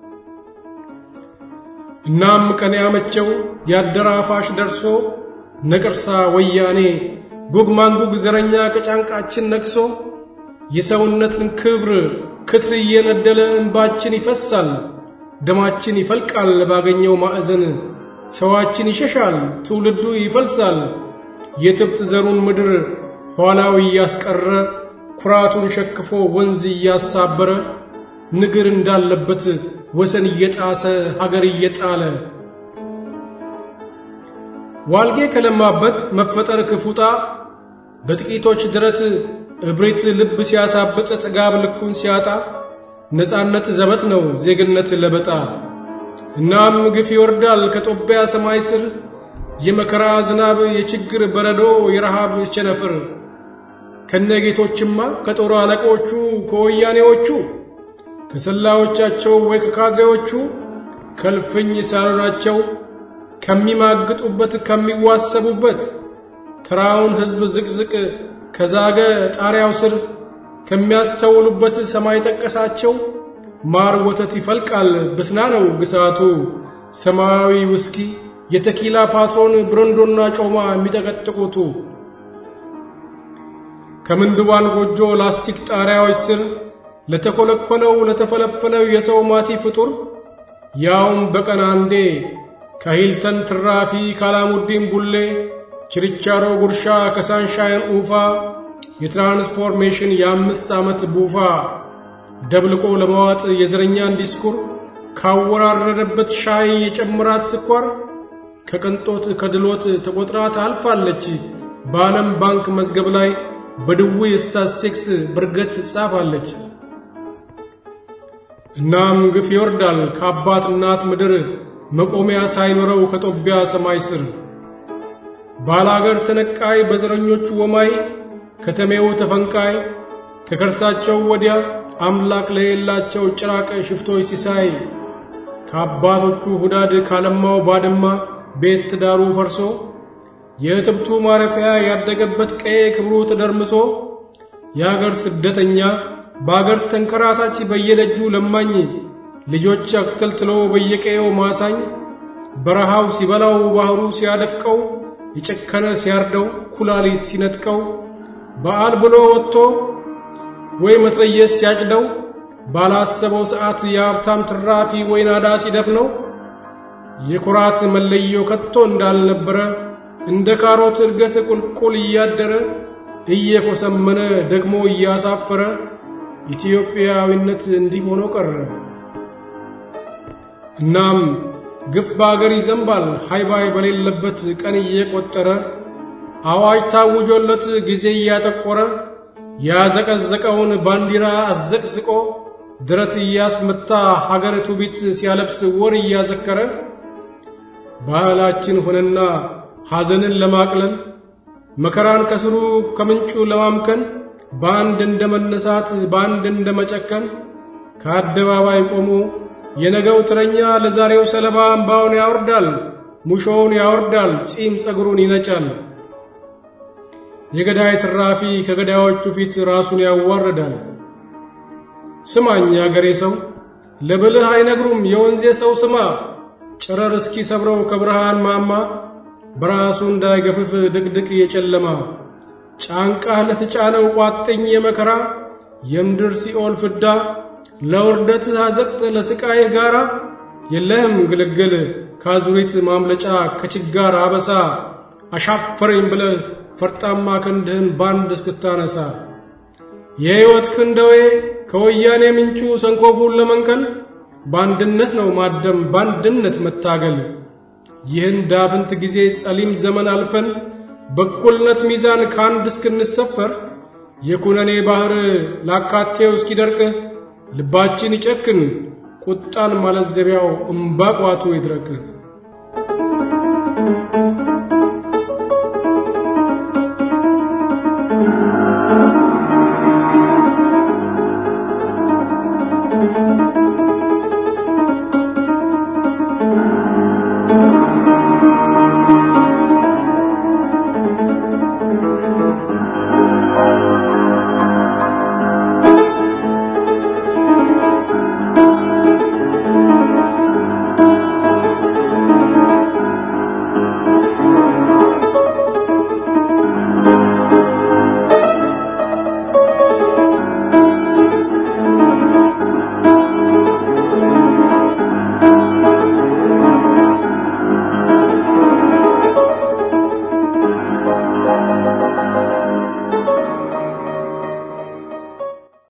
እናም ቀን ያመቸው ያደራፋሽ ደርሶ ነቅርሳ ወያኔ ጉግ ማንጉግ ዘረኛ ከጫንቃችን ነቅሶ የሰውነትን ክብር ክትር እየነደለ እንባችን ይፈሳል። ደማችን ይፈልቃል ባገኘው ማዕዘን ሰዋችን ይሸሻል ትውልዱ ይፈልሳል የትብት ዘሩን ምድር ኋላው እያስቀረ ኩራቱን ሸክፎ ወንዝ እያሳበረ ንግር እንዳለበት ወሰን እየጣሰ ሀገር እየጣለ ዋልጌ ከለማበት መፈጠር ክፉጣ በጥቂቶች ድረት እብሪት ልብ ሲያሳብጥ ጥጋብ ልኩን ሲያጣ ነፃነት ዘበት ነው ዜግነት ለበጣ እናም ግፍ ይወርዳል ከጦቢያ ሰማይ ስር የመከራ ዝናብ የችግር በረዶ የረሃብ ቸነፍር ከነጌቶችማ ከጦር አለቆቹ ከወያኔዎቹ ከሰላዮቻቸው ወይ ከካድሬዎቹ ከልፍኝ ሳሎናቸው ከሚማግጡበት ከሚዋሰቡበት ተራውን ሕዝብ ዝቅዝቅ ከዛገ ጣሪያው ስር ከሚያስተውሉበት ሰማይ ጠቀሳቸው ማር ወተት ይፈልቃል ብስና ነው ግሳቱ ሰማያዊ ውስኪ የተኪላ ፓትሮን ብረንዶና ጮማ የሚጠቀጥቁቱ ከምንድባን ጎጆ ላስቲክ ጣሪያዎች ስር ለተኮለኮለው ለተፈለፈለው የሰው ማቲ ፍጡር ያውም በቀን አንዴ ከሂልተን ትራፊ ካላሙዲን ቡሌ ችርቻሮ ጉርሻ ከሳንሻይን ኡፋ የትራንስፎርሜሽን የአምስት ዓመት ቡፋ ደብልቆ ለመዋጥ የዘረኛን ዲስኩር ካወራረደበት ሻይ የጨምራት ስኳር ከቅንጦት ከድሎት ተቆጥራ ታልፋለች በዓለም ባንክ መዝገብ ላይ በድውይ ስታስቲክስ ብርገት ትጻፋለች። እናም ግፍ ይወርዳል ከአባት እናት ምድር መቆሚያ ሳይኖረው ከጦቢያ ሰማይ ስር ባላገር ተነቃይ በዘረኞቹ ወማይ ከተሜው ተፈንቃይ ከከርሳቸው ወዲያ አምላክ ለሌላቸው ጭራቅ ሽፍቶች ሲሳይ ከአባቶቹ ሁዳድ ካለማው ባድማ ቤት ትዳሩ ፈርሶ የእትብቱ ማረፊያ ያደገበት ቀዬ ክብሩ ተደርምሶ የአገር ስደተኛ በአገር ተንከራታች በየደጁ ለማኝ ልጆች አክተልትሎ በየቀየው ማሳኝ በረሃው ሲበላው ባህሩ ሲያደፍቀው የጨከነ ሲያርደው ኩላሊት ሲነጥቀው በዓል ብሎ ወጥቶ ወይ መትረየስ ሲያጭደው ባላሰበው ሰዓት የሀብታም ትራፊ ወይ ናዳ ሲደፍነው የኩራት መለዮ ከቶ እንዳልነበረ እንደ ካሮት እድገት ቁልቁል እያደረ እየኮሰመነ ደግሞ እያሳፈረ ኢትዮጵያዊነት እንዲህ ሆኖ ቀረ። እናም ግፍ በአገር ይዘንባል ሃይባይ በሌለበት ቀን እየቆጠረ አዋጅ ታውጆለት ጊዜ እያጠቆረ ያዘቀዘቀውን ባንዲራ አዘቅዝቆ ድረት እያስመታ ሀገር ትውፊት ሲያለብስ ወር እያዘከረ ባህላችን ሆነና ሐዘንን ለማቅለል መከራን ከስሩ ከምንጩ ለማምከን በአንድ እንደ መነሳት በአንድ እንደ መጨከን ከአደባባይ ቆሞ የነገው ትረኛ ለዛሬው ሰለባ እምባውን ያወርዳል፣ ሙሾውን ያወርዳል፣ ጺም ጸጉሩን ይነጫል። የገዳይ ትራፊ ከገዳዮቹ ፊት ራሱን ያዋርዳል። ስማኝ ያገሬ ሰው ለብልህ አይነግሩም የወንዜ ሰው ስማ ጨረር እስኪ ሰብረው ከብርሃን ማማ በራሱ እንዳይገፍፍ ድቅድቅ የጨለማ ጫንቃህ ለተጫነው ቋጥኝ የመከራ የምድር ሲኦል ፍዳ ለውርደትህ አዘቅት ለስቃይህ ጋራ የለህም ግልግል ካዙሪት ማምለጫ ከችጋር አበሳ አሻፈረኝ ብለህ ፈርጣማ ክንድህን ባንድ እስክታነሳ የሕይወት ክንደዌ ከወያኔ ምንጩ ሰንኮፉን ለመንቀል በአንድነት ነው ማደም በአንድነት መታገል። ይህን ዳፍንት ጊዜ ጸሊም ዘመን አልፈን በእኩልነት ሚዛን ከአንድ እስክንሰፈር የኩነኔ ባህር ላካቴው እስኪደርቅ ልባችን ይጨክን ቁጣን ማለዘቢያው እምባቋቱ ይድረቅ።